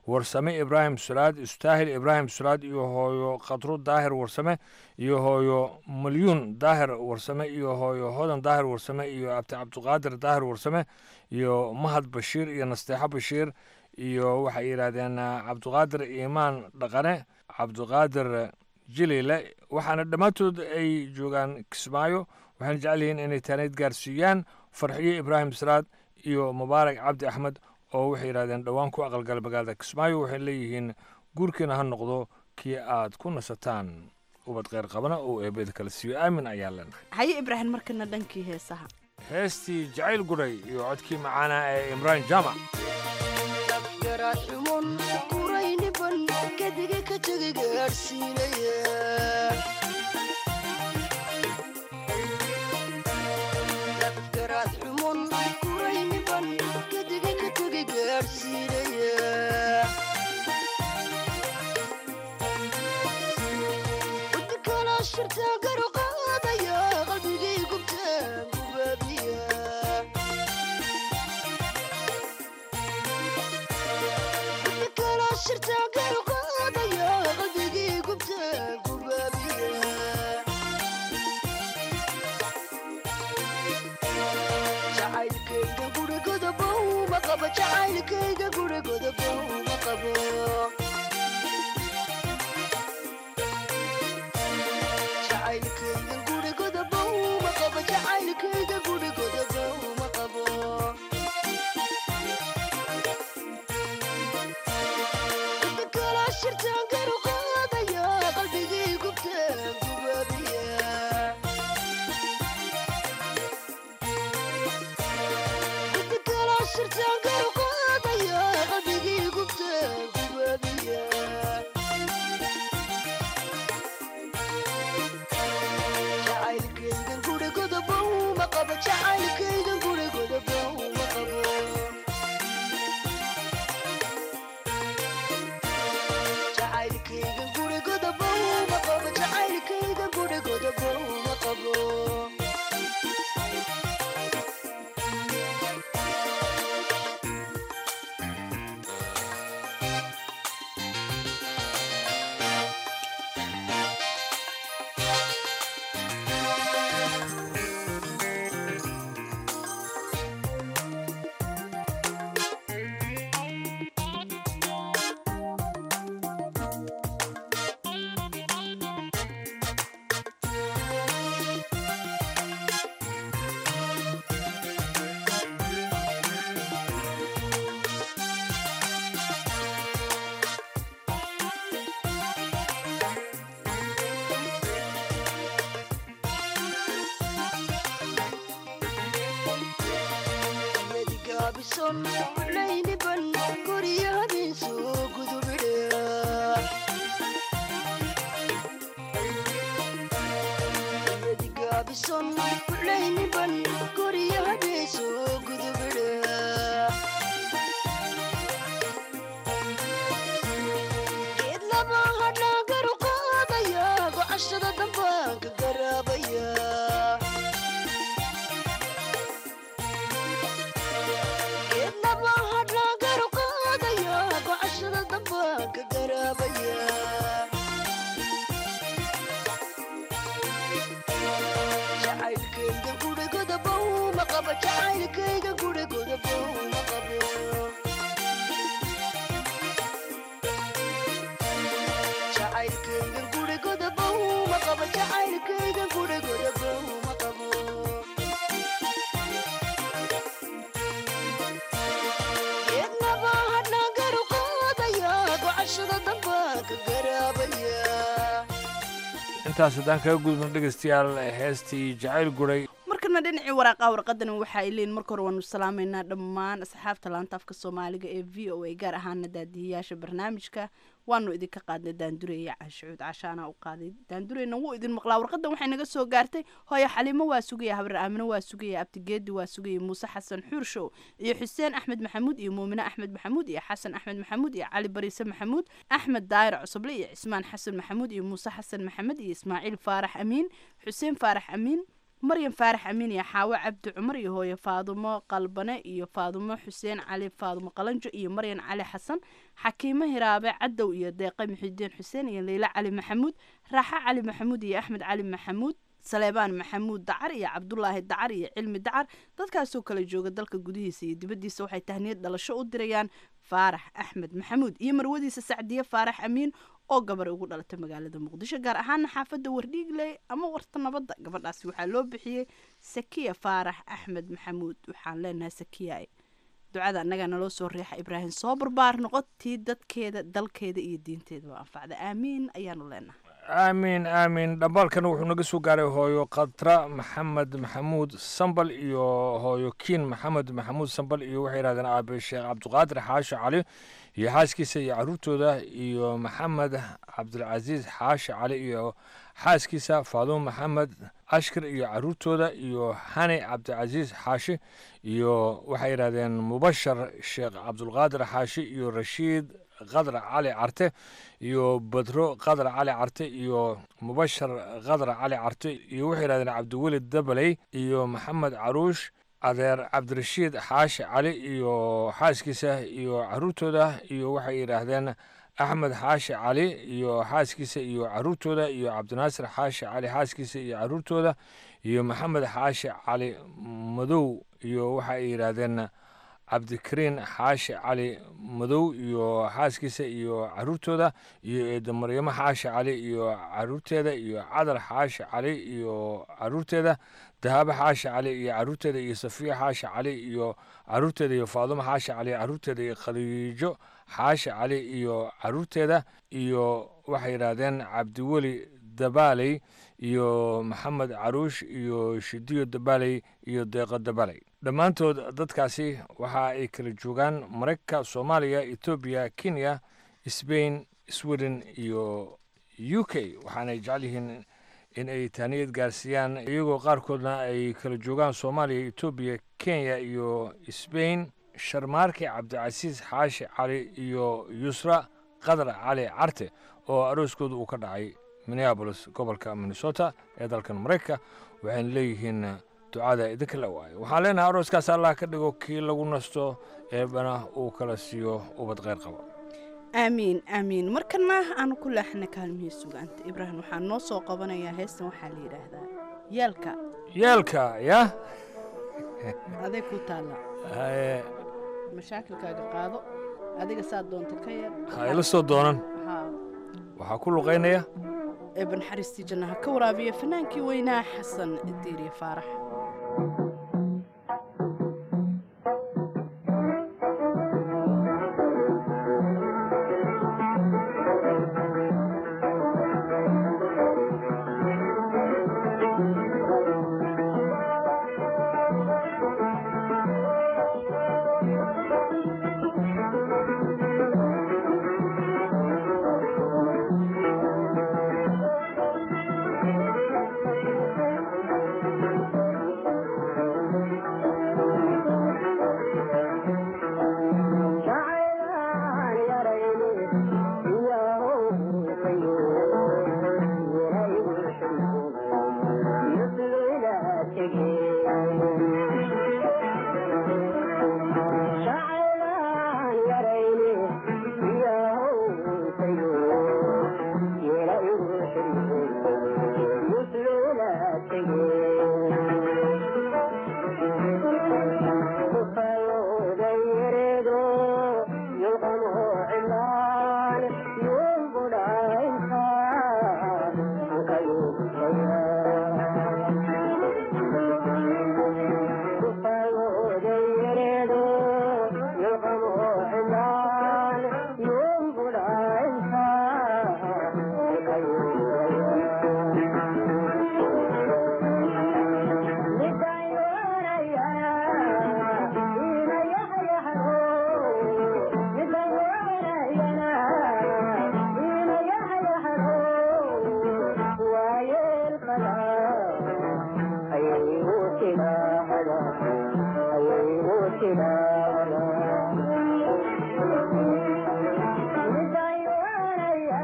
warsame ibraahim sulaad istaahil ibraahim sulaad iyo hooyo khadro daahir warsame iyo hooyo malyuun daahir warsame iyo hooyo hodan daahir warsame iyo abti cabdiqaadir daahir warsame iyo mahad bashiir iyo nasteexo bashiir iyo waxay yidhaahdeen cabdiqaadir iimaan dhaqane cabdiqaadir jilile waxaana dhammaantood ay joogaan kismaayo waxayna jecel yihiin inay taaneyd gaarsiiyaan farxiyo ibraahim siraad iyo mubaarak cabdi axmed oo waxay yidhahdeen dhowaan ku aqalgala magaalada kismaayo waxay leeyihiin guurkiina ha noqdo kii aad ku nasataan ubad kheyr qabana oo eebeda kala siiyo aamin ayaa leenahay haye ibraahim markana dhankii heesaha heestii jacayl guray iyo codkii macaana ee imraan jaamac garaadxumon qurayniban kadiga ka tegay gaadhsiinaya garaadxumon qurayniban kadiga ka tegay gaadhsiinaya udkala shirtaa garu qaadaya qalbigay gubtaan gubaabiya jacaylkayga gurigodabow ma qabo jacaylkayga gurigodabow ma qabo jacaylkayga gurigodabow ma qabo jacaylkayga gurigodabow ma qabo shirtaan garu qaadaya qalbigii gubtaan gubaabiya inta kala shirtaan garu qaadaya qalbigii gubtaan gubaabiya jacaylkaygan gurigodabow ma qabo jacaylkaygan gurigodabow ma qabo jacaylkayga gurigodabow ma qabo jacaylkayga gurigodabow ma qabo gaabison layniban gurya habeensu gudubidhe gaabison layniban gurya habeensu gudubidhe geed laba hadhaa garu qaadaya gocashada dambaanka garaabaya geedlaba hadhaa garu qaadaya gocashada dambaanka garaabaya jacaylkayga gurigodabow ma qabo jacaylkayga gurigodabow ma qabo jacaylkayga gurigodabow ma qabo jacaylkayga gurigodabow ma qabo geednaba hadhaa garu qaadaya gocashada dambaanka garaabaya intaas haddaan kaga gudubno dhegeystayaal heestii jacayl guray markana dhinacii waraaqaha warqadana waxa ay leeyihin marka hore waanu salaamaynaa dhammaan asxaabta laanta afka soomaaliga ee v o a gaar ahaana daadihiyaasha barnaamijka waanu idinka qaadnay daandureya cashucuud cashaana u qaaday daandureyna wuu idin maqlaa warqadan waxay naga soo gaartay hooyo xaliimo waa sugaya habar aamino waa sugaya abtigeedi waa sugaya muuse xasan xuurshow iyo xuseen axmed maxamuud iyo muumine axmed maxamuud iyo xasan axmed maxamuud iyo cali bariise maxamuud axmed daayir cusuble iyo cismaan xasan maxamuud iyo muuse xasan maxamed iyo ismaaciil faarax amiin xuseen faarax amiin maryan faarax amiin iyo xaawo cabdi cumar iyo hooye faadumo qalbane iyo faadumo xuseen cali faadumo qalanjo iyo maryan cali xasan xakiimo hiraabe cadow iyo deeqe muxidiin xuseen iyo leyla cali maxamuud raaxo cali maxamuud iyo axmed cali maxamuud saleebaan maxamuud dacar iyo cabdulaahi dacar iyo cilmi dacar dadkaasoo kala jooga dalka gudihiisa iyo dibaddiisa waxay tahniyad dhalasho u dirayaan faarax axmed maxamuud iyo marwadiisa sacdiye faarax amiin oo gabar ugu dhalatay magaalada muqdisho gaar ahaana xaafadda wardhiigley ama warta nabadda gabadhaasi waxaa loo bixiyey sakiya faarax axmed maxamuud waxaan leenahay sakiya ducada annagaa naloo soo riixa ibraahim soo barbaar noqotii dadkeeda dalkeeda iyo diinteedaba anfacda aamiin ayaanu leenahay aamiin aamiin dhambaalkan wuxuu naga soo gaaray hooyo khatra maxamed maxamuud sambal iyo hooyo kiin maxamed maxamuud sambal iyo waxay yidhahdeen aabe sheekh cabdiqaadir xaasho cali iyo xaaskiisa iyo caruurtooda iyo maxamed cabdilcasiis xaasho cali iyo xaaskiisa faadumo maxamed ashkar iyo caruurtooda iyo hani cabdicasiis xaashi iyo waxay yidhahdeen mubashar sheekh cabdulqaadir xaashi iyo rashiid qadar cali carte iyo badro qadar cali carte iyo mubashar qadar cali carte iyo waxay yidhahdeen cabdiweli dabaley iyo maxamed caruush adeer cabdirashiid xaashi cali iyo xaaskiisa iyo caruurtooda iyo waxay yidhaahdeen axmed xaashi cali iyo xaaskiisa iyo caruurtooda iyo cabdinaasir xaashi cali xaaskiisa iyo caruurtooda iyo maxamed xaashi cali madow iyo waxay yidhaahdeen cabdikariin xaashi cali madow iyo xaaskiisa iyo caruurtooda iyo eedo maryamo xaashi cali iyo caruurteeda iyo cadar xaashi cali iyo caruurteeda dahaabo xaashi cali iyo caruurteeda iyo safiya xaashi cali iyo caruurteeda iyo faadumo xaashi cali caruurteeda iyo khadiijo xaashi cali iyo caruurteeda iyo waxay yidhaahdeen cabdiweli dabaaley iyo maxamed caruush iyo shidiyo dabaaley iyo deeqo dabaaley dhammaantood dadkaasi waxa ay kala joogaan maraykanka soomaaliya etoobiya kenya sbain sweden iyo u k waxaanay jecel yihiin in ay taaniyad gaarsiiyaan iyagoo qaarkoodna ay kala joogaan soomaaliya etoobiya kenya iyo sbain sharmaarke cabdicasiis xaashi cali iyo yusra qadar cali carte oo arooskooda uu ka dhacay minneabolis gobolka minnesota ee dalkan maraykanka waxayna leeyihiin ducada idinka la waayo waxaan leenahay arooskaas allah ka dhigo kii lagu nasto eebana uu kala siiyo ubad kheyr qaba aamiin aamiin markana aanu ku leexana kaalmihii sugaanta ibraahim waxaan noo soo qabanayaa heestan waxaa la yidhaahdaa yeelka yeelka ya aday ku taalla haye mashaakilkaaga qaado adiga saa doonta ka yeel ha ila soo doonan haa waxaa ku luqaynaya eeba naxariistii jannaha ka waraabiya fanaankii weynaa xasan diiriye faarax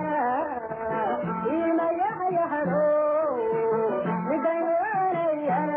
Yeah.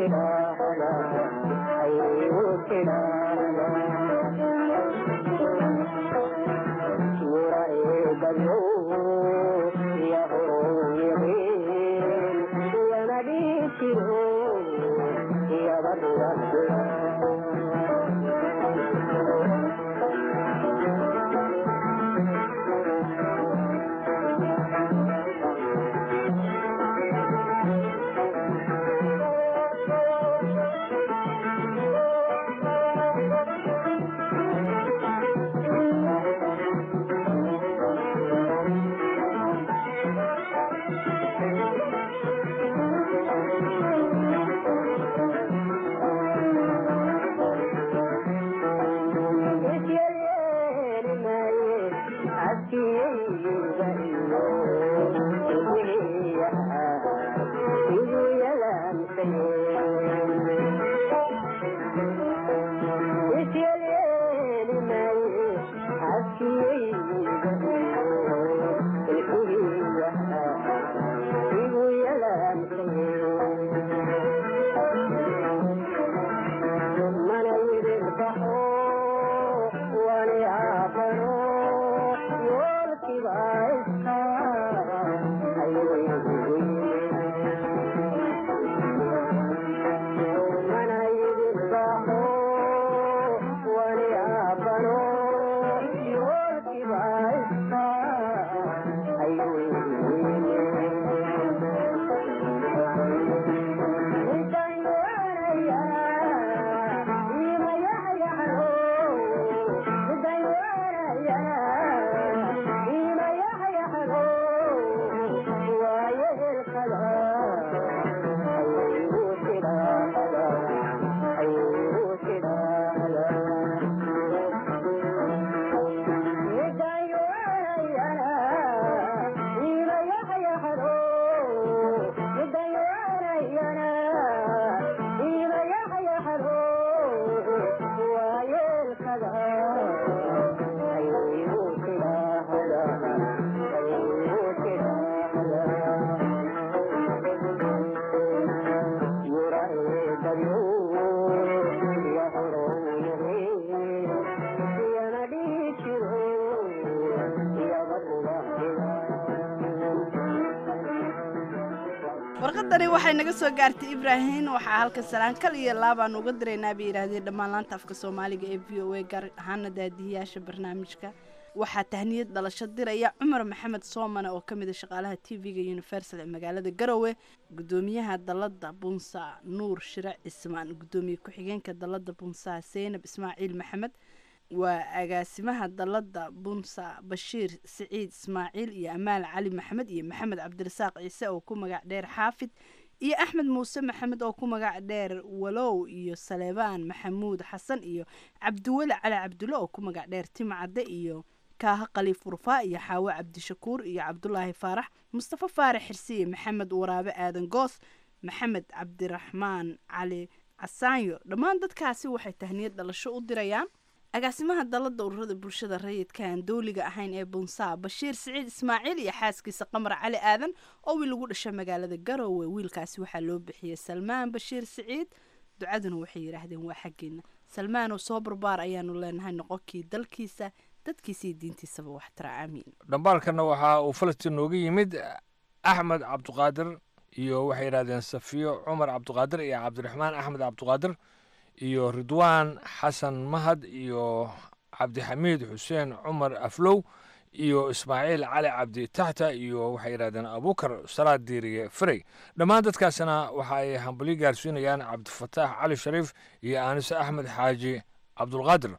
warqadani waxay naga soo gaartay ibraahim waxaa halka salaan kal iyo laabaan uga diraynaa bay yidhaahdeen dhammaan laanta afka soomaaliga ee v o a gaar ahaana daadihiyaasha barnaamijka waxaa tahniyad dhalasho diraya cumar maxamed soomane oo ka mid a shaqaalaha t v-ga universal ee magaalada garowe gudoomiyaha dalada bunsa nuur shire cismaan gudoomiye ku-xigeenka dalada bunsa seynab ismaaciil maxamed waa agaasimaha dalada bunsa bashiir siciid ismaaciil iyo amaal cali maxamed iyo maxamed cabdirasaaq ciise oo ku magac dheer xaafid iyo axmed muuse maxamed oo ku magac dheer walow iyo saleebaan maxamuud xasan iyo cabdiweli cali cabdulle oo ku magac dheer timcadde iyo kaaha khaliif urfaa iyo xaawo cabdishakuur iyo cabdulaahi faarax mustafa faarax xirsiye maxamed waraabe aadan goos maxamed cabdiraxmaan cali casaanyo dhammaan dadkaasi waxay tahniyad dhalasho u dirayaan agaasimaha dalada ururada bulshada rayidka aan dowliga ahayn ee bunsaa bashiir siciid ismaaciil iyo xaaskiisa qamar cali aadan oo wiil ugu dhashay magaalada garowe wiilkaasi waxaa loo bixiyey salmaan bashiir siciid ducaduna waxay yidhaahdeen waa xaggeena salmaanoo soo barbaar ayaanu leenahay noqonkii dalkiisa dadkiisa iyo diintiisaba waxtara aamiin dhambaalkana waxaa uu falastiin nooga yimid axmed cabduqaadir iyo waxay yidhahdeen safiyo cumar cabduqaadir iyo cabdiraxmaan axmed cabduqaadir iyo ridwaan xasan mahad iyo cabdixamiid xuseen cumar aflow iyo ismaaciil cali cabdi taxta iyo waxay yidhahdeen abukar salaad diiriye ferey dhammaan dadkaasna waxa ay hambalyo gaarsiinayaan cabdifataax cali shariif iyo aanise axmed xaaji cabdulqaadir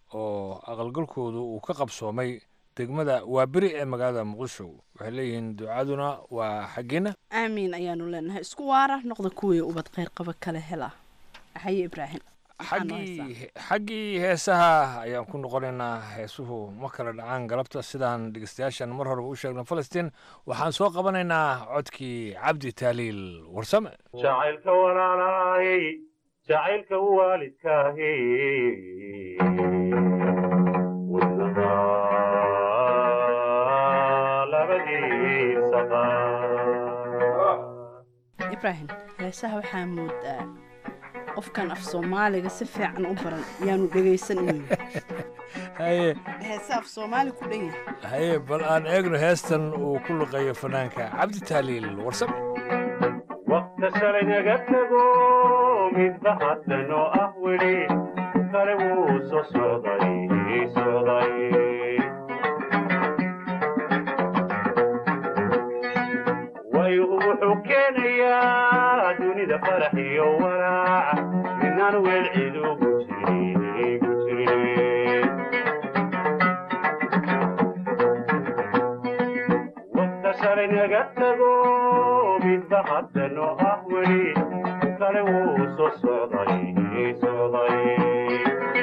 oo aqalgalkoodu uu ka qabsoomay degmada waaberi ee magaalada muqdisho waxay leeyihiin ducaduna waa xaggeena aamiin ayaanu leenahay isku waara noqda kuwii ubad kheyr qaba kale hela haye ibraahim xaggii xaggii heesaha ayaan ku noqonaynaa heesuhu ma kala dhacaan galabta sidaan dhegeystayaashan mar horeba u sheegna falastiin waxaan soo qabanaynaa codkii cabdi taaliil warsame jacaylka walaalaayey jacaylka waalidkaahi wadnaha labadiisaba ibraahim heesaha waxaa moodaa qofkan af soomaaliga si fiican u baran yaanu dhegaysan inuu haye heese af soomaali ku dhan yahay haye bal aan eegno heestan uu ku luqeeyo fanaanka cabdi tahliil warsam waqta shalay naga tago midba haddanoo ah weli kale wuu soo socday socday waygu wuxuu keenayaa dunida farax iyo walaac midnaan weel cid ugu jirin ugu jirin waqta shalay naga tago midba haddanoo ah weli kale wuu soo socday socday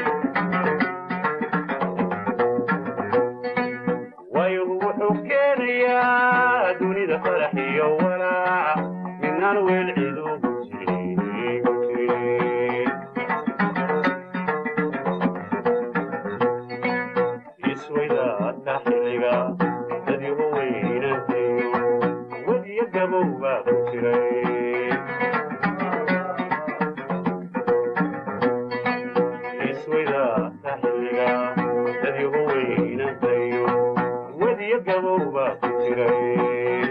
waygu wuxuu keenayaa dunida farax iyo walaac midnaan weel cid ugu jirin ugu jirin isweydaadka xilliga dadyahu weynantayo wadiyo gabow baa ku jiray isweydaadka xilliga dadyahu weynantayo wadiyo gabow baa ku jiray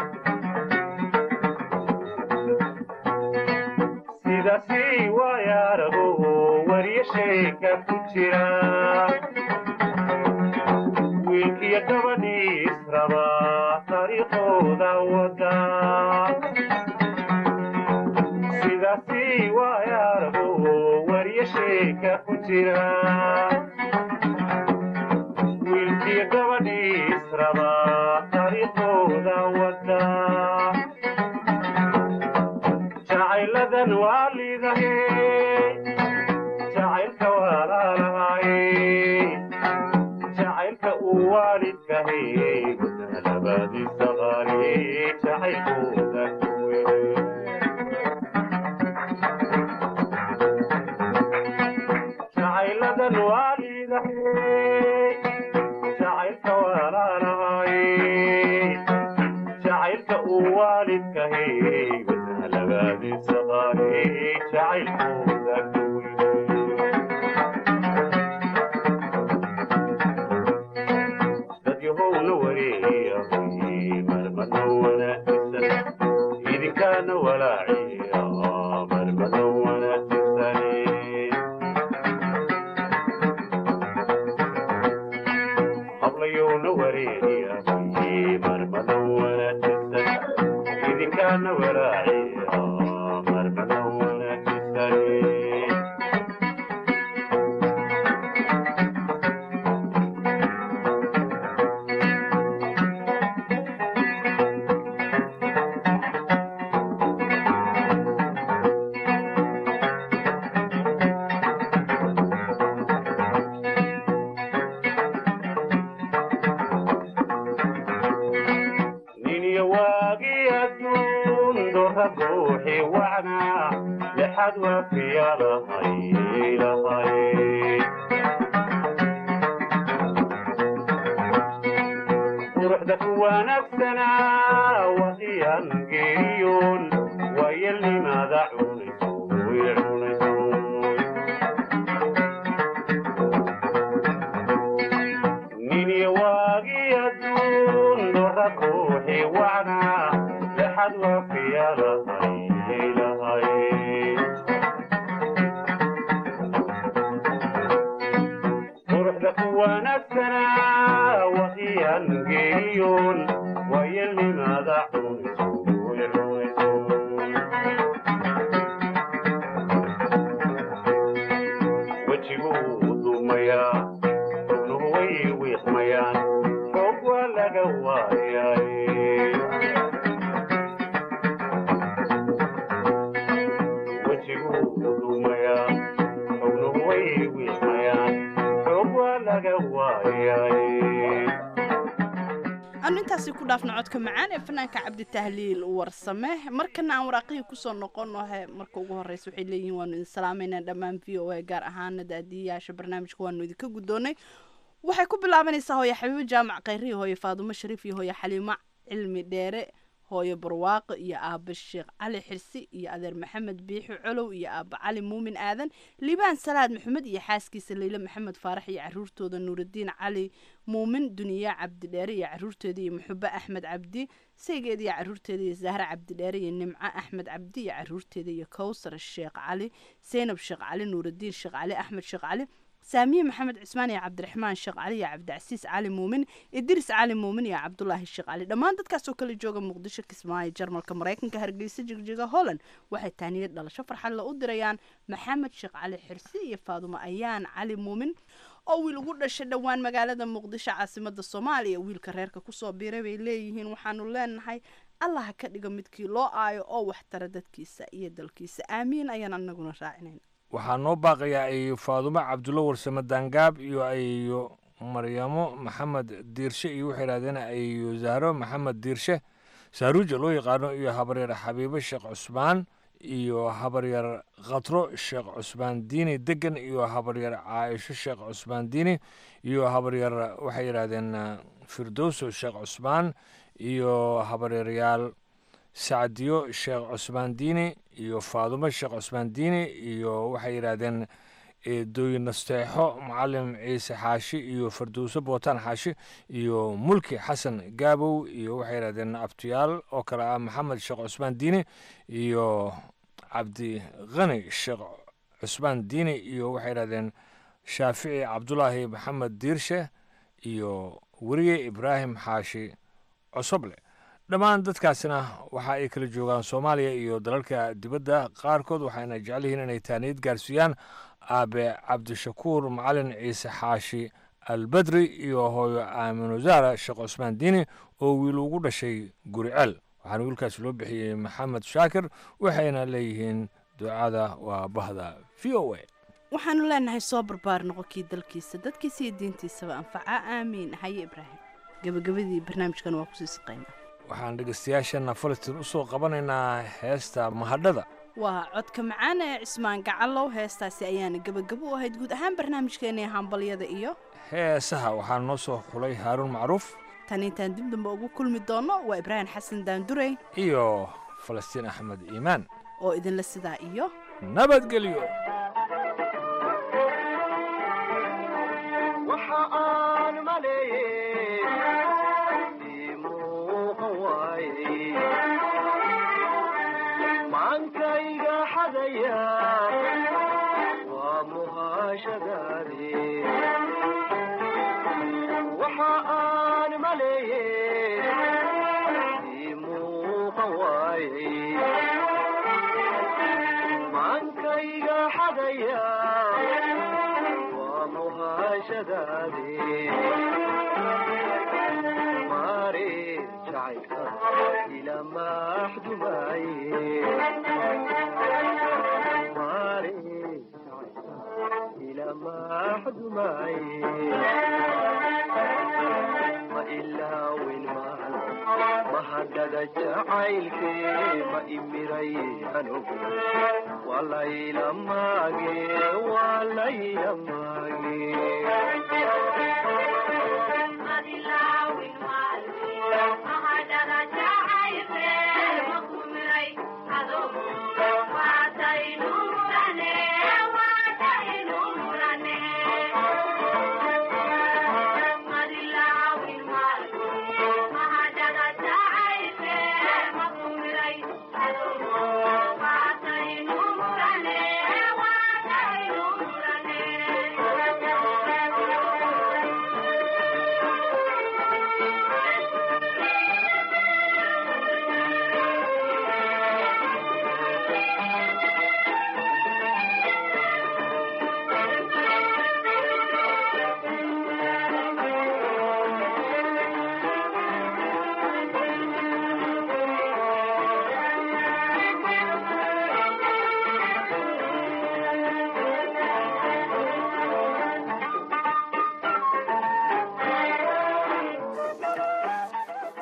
sidaasi waayaarago wariyo sheeka ku jira wiilkiyo gabadhii israba taariikhooda wada sidaasi waayaarago wariyo sheeka ku jira wiilkiyo gabadhii israba taariikhooda wada jacayladan waa liidahe jacaylka waa laalahay jacaylka uu waalidkahay labadiisa qaali jacaylkooda ku weynay jacayladan waa liidahay jacaylka waa laalahay jacaylka uu waalidkahay labadiisa qaali jacaylkooda ku dadyahowna wareeyay marmano wanaagsan idinkaana walaaciya marmano wanaagsan hablayowna wareeyay marmano wanaagsan idinkaana walaaciya marmano wanaagsan niniyo waagii adduun doorra buuxi wacnaa lixad waafiya lahay lahay quruxda ku wanaagsanaa waqiyan geeriyoon waayelnimaada cunayso way cunayso nini waagii adduun doorra buuxi wacnaa lexad waafiya lahay lahay quruxda ku wanaagsanaa waqiyan geeriyoon waayelnimaada cunayso way cunayso wejiguu duumayaa xubnuhu way wiiqmayaan xoog waa laga waayay wejiguu duumayaa xubnuhu way wiiqmayaan xoog waa laga waayay aanu intaasi ku dhaafna codka macaan ee fanaanka cabditahliil warsame markana aan waraaqihii kusoo noqono he marka ugu horeysa waxay leeyihiin waanu idin salaameynaa dhammaan v o a gaar ahaana daadiyayaasha barnaamijka waanu idinka guddoonay waxay ku bilaabanaysaa hooye xabiibo jaamac khayrihi hooye faadumo shariif iyo hooye xaliimo cilmi dheere hooyo barwaaqo iyo aaba sheekh cali xirsi iyo adeer maxamed biixi colow iyo aaba cali muumin aadan liibaan salaad maxamed iyo xaaskiisa leyle maxamed faarax iyo caruurtooda nuurudiin cali muumin duniya cabdidheere iyo caruurteeda iyo muxube axmed cabdi saygeeda iyo caruurteeda iyo zahra cabdidheere iyo nimco axmed cabdi iyo caruurteeda iyo kowsar sheekh cali seynab sheekh cali nuurudiin sheekh cali axmed sheekh cali saamiye maxamed cismaan iyo cabdiraxmaan sheekh cali iyo cabdicasiis cali muumin idris cali muumin iyo cabdulaahi sheekh cali dhammaan dadkaasoo kala jooga muqdisho kismaayo jarmalka maraykanka hargeysa jigjiga holland waxay taaniyad dhalasho farxadla u dirayaan maxamed sheekh cali xirsi iyo faadumo ayaan cali muumin oo wiil ugu dhashay dhowaan magaalada muqdisho caasimada soomaaliya wiilka reerka kusoo biiray bay leeyihiin waxaanu leenahay allah ha ka dhigo midkii loo aayo oo waxtara dadkiisa iyo dalkiisa aamiin ayaan anaguna raacinayna waxaa noo baaqayaa ay faadumo cabdulla warsame daangaab iyo ayo maryamo maxamed diirshe iyo waxay yidhahdeen ayo zahro maxamed diirshe saaruuja loo yaqaano iyo habaryar xabiibo sheekh cusmaan iyo habaryar khatro sheekh cusmaan diini degan iyo habaryar caaisho sheekh cusmaan diini iyo habaryar waxay yidhahdeen firdowso sheekh cusmaan iyo habaryaryaal sacdiyo sheekh cusmaan diini iyo faadumo sheekh cusmaan diini iyo waxay yidhaahdeen eedooyin nasteexo macalin ciise xaashi iyo fardowso bootaan xaashi iyo mulki xasan gaabow iyo waxay yidhahdeen abtiyaal oo kale ah maxamed sheekh cusmaan diini iyo cabdi khani sheekh cusmaan diini iyo waxay yidhahdeen shaafici cabdulaahi maxamed diirshe iyo weriye ibraahim xaashi cosoble dhammaan dadkaasina waxa ay kala joogaan soomaaliya iyo dalalka dibadda qaarkood waxayna jecel yihiin inay taaniyad gaarsiiyaan aabe cabdishakuur macalin ciise xaashi albadri iyo hooyo aamin wasaara sheekh cusmaan diini oo wiil ugu dhashay guriceel waxaana wiilkaas loo bixiyey maxamed shaakir waxayna leeyihiin ducada waa bahda v o a waxaanu leenahay soo barbaar noqonkii dalkiisa dadkiisa iyo diintiisaba anfaca aamiin haye ibraahim gabagabadii barnaamijkan waa kusii saqaynaa waxaan dhegeystayaashana falastiin u soo qabanaynaa heesta mahadhada waa codka macaan ee cismaan gacalow heestaasi ayaana gebagabo u ahayd guud ahaan barnaamijkeena hambalyada iyo heesaha waxaa noo soo xulay haaruun macruuf tan intaan dib dambe ugu kulmi doono waa ibraahim xasan daandurey iyo falastiin axmed iimaan oo idinla sidaa iyo nabadgelyo macankayga xadaya waa muhaashadaade waxa aan maleeye ii muuqan waaye macankayga xadaya waa muhaashadaade maare jacaylka ila maxdumaye maare jacaylka ila maxdumaye ma ilaawin maan mahadhada jacaylke ma imiray anugu walayla maage walayla maage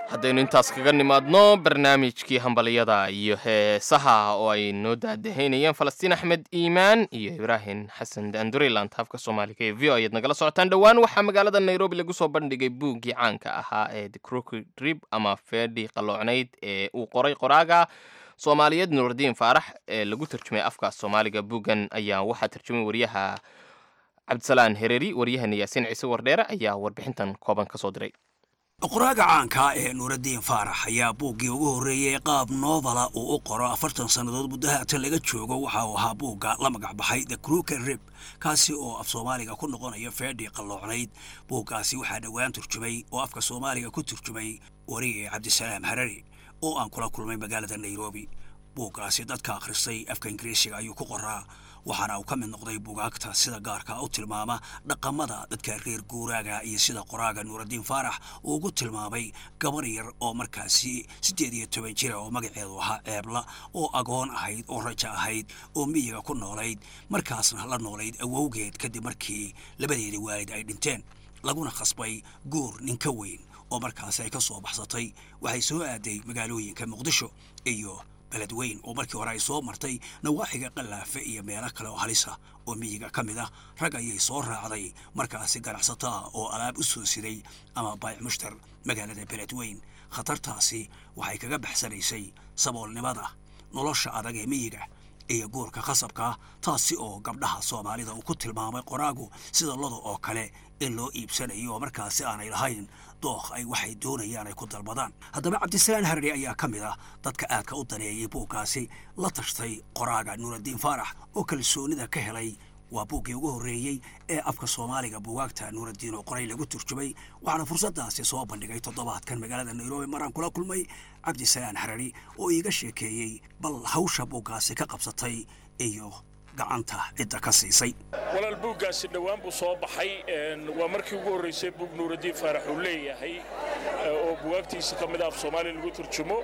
haddaynu intaas kaga nimaadno barnaamijkii hambaliyada iyo heesaha oo ay noo daadahaynayeen falastiin axmed iimaan iyo ibraahim xasan danduriland habka soomaaliga ee v o ayaad nagala socotaan dhowaan waxaa magaalada nairobi lagu soo bandhigay buuggii caanka ahaa ee the crooked rib ama feedhi qalloocnayd ee uu qoray qoraaga soomaaliyeed nuurdiin faarax ee lagu tarjumay afka soomaaliga buuggan ayaa waxaa tarjumay wariyaha cabdisalaan hereeri waryahana yaasiin ciise wardheere ayaa warbixintan kooban ka soo diray qoraaga caanka ee nuuraddiin faarax ayaa buuggii ugu horreeyey qaab noobala uu u qoro afartan sannadood muddo haatan laga joogo waxa uu ahaa buugga la magac baxay the crooker rib kaasi oo af soomaaliga ku noqonaya feedhii qalloocnayd buuggaasi waxaa dhowaan turjumay oo afka soomaaliga ku turjumay wariye cabdisalaam harari oo aan kula kulmay magaalada nairobi buuggaasi dadka akhristay afka ingiriisiga ayuu ku qoraa waxaana uu ka mid noqday bugaagta sida gaarka u tilmaama dhaqamada dadka reer guuraaga iyo sida qoraaga nuuraddiin faarax uu ugu tilmaamay gabar yar oo markaasi siddeed iyo toban jira oo magaceedu ahaa ceebla oo agoon ahayd oo raja ahayd oo miyiga ku noolayd markaasna la noolayd awowgeed kadib markii labadeedii waalid ay dhinteen laguna khasbay guur nin ka weyn oo markaasi ay ka soo baxsatay waxay soo aaday magaalooyinka muqdisho iyo beled weyn oo markii hore ay soo martay nawaaxiga qallaafe iyo meelo kale oo halisa oo miyiga ka mid ah rag ayay soo raacday markaasi ganacsataa oo alaab u soo siday ama baayic mushtar magaalada beled weyn khatartaasi waxay kaga baxsanaysay saboolnimada nolosha adag ee miyiga iyo guurka khasabkaa taasi oo gabdhaha soomaalida uu ku tilmaamay qoraagu sida loda oo kale in loo iibsanayo oo markaasi aanay lahayn dookh ay waxay doonayaan ay ku dalbadaan haddaba cabdisalaan harari ayaa ka mid ah dadka aadka u daneeyey buuggaasi la tashtay qoraaga nuuraddiin faarax oo kalsoonida ka helay waa buuggii ugu horreeyey ee afka soomaaliga buugaagta nuuraddiin oo qoray lagu turjumay waxaana fursaddaasi soo bandhigay toddobaadkan magaalada nairobi maraan kula kulmay cabdisalaan harari oo iiga sheekeeyey bal hawsha buuggaasi ka qabsatay iyo gacanta cidda ka siisay walaal buuggaasi dhowaan buu soo baxay waa markii ugu horraysay buug nuuraddiin faarax uu leeyahay oo bugaagtiisa ka mid ah af soomaaliya lagu turjumo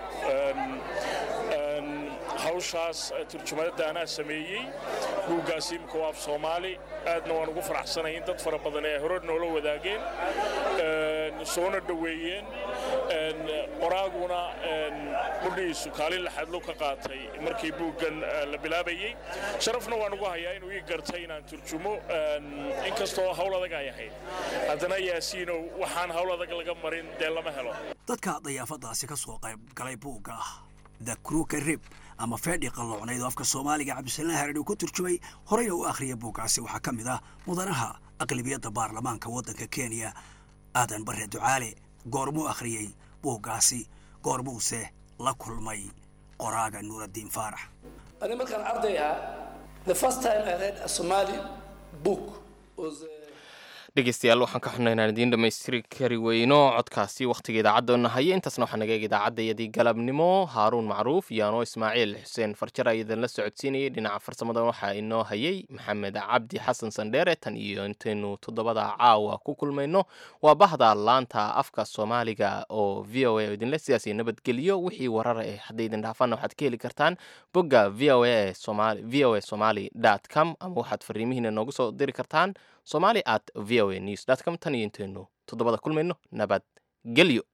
hawshaas turjumadada anaa sameeyey buuggaasi imika waa af soomaali aadna waan ugu faraxsanay in dad fara badan ee hore noola wadaageen soona dhoweeyeen qoraaguna qudhiisu kaalin laxadlo ka qaatay markii buuggan la bilaabayey sharafna waan ugu hayaa inuu ii gartay inaan turjumo inkastoo hawl adag ay ahayd haddana yaasiinow waxaan hawl adag laga marin dee lama helo dadka dayaafadaasi ka soo qayb galay buugga the kruka rib ama feedhi qalloocnayd oo afka soomaaliga cabdisalaan haradhi uu ku turjumay horeyna u akhriyay buuggaasi waxaa ka mid ah mudanaha aqlibiyadda baarlamaanka waddanka kenya aadan barre ducaale goormuu akhriyey buuggaasi goormuuse la kulmay qoraaga nuuraddiin faarax ani markaan arday ahaa the first time i read a somali book was uh, dhegeystayaal waxaan ka xunay inaan idiin dhammaystiri kari weyno codkaasi wakhtiga idaacaddoona haya intaasna waxaa naga eeg idaacadayadii galabnimo haaruun macruuf iyo anoo ismaaciil xuseen farjar ayadan la socodsiinayay dhinaca farsamada waxaa inoo hayay maxamed cabdi xasan sandheere tan iyo intaynu toddobada caawa ku kulmayno waa bahda laanta afka soomaaliga oo v o a oo idinle sidaas iyo nabadgeliyo wixii warara eh hadday idin dhaafaanna waxaad ka heli kartaan bogga v o a v o a somali dot com ama waxaad fariimihiina noogu soo diri kartaan somali at v o a news dot com tan iyo intaynu toddobada kulmayno nabad gelyo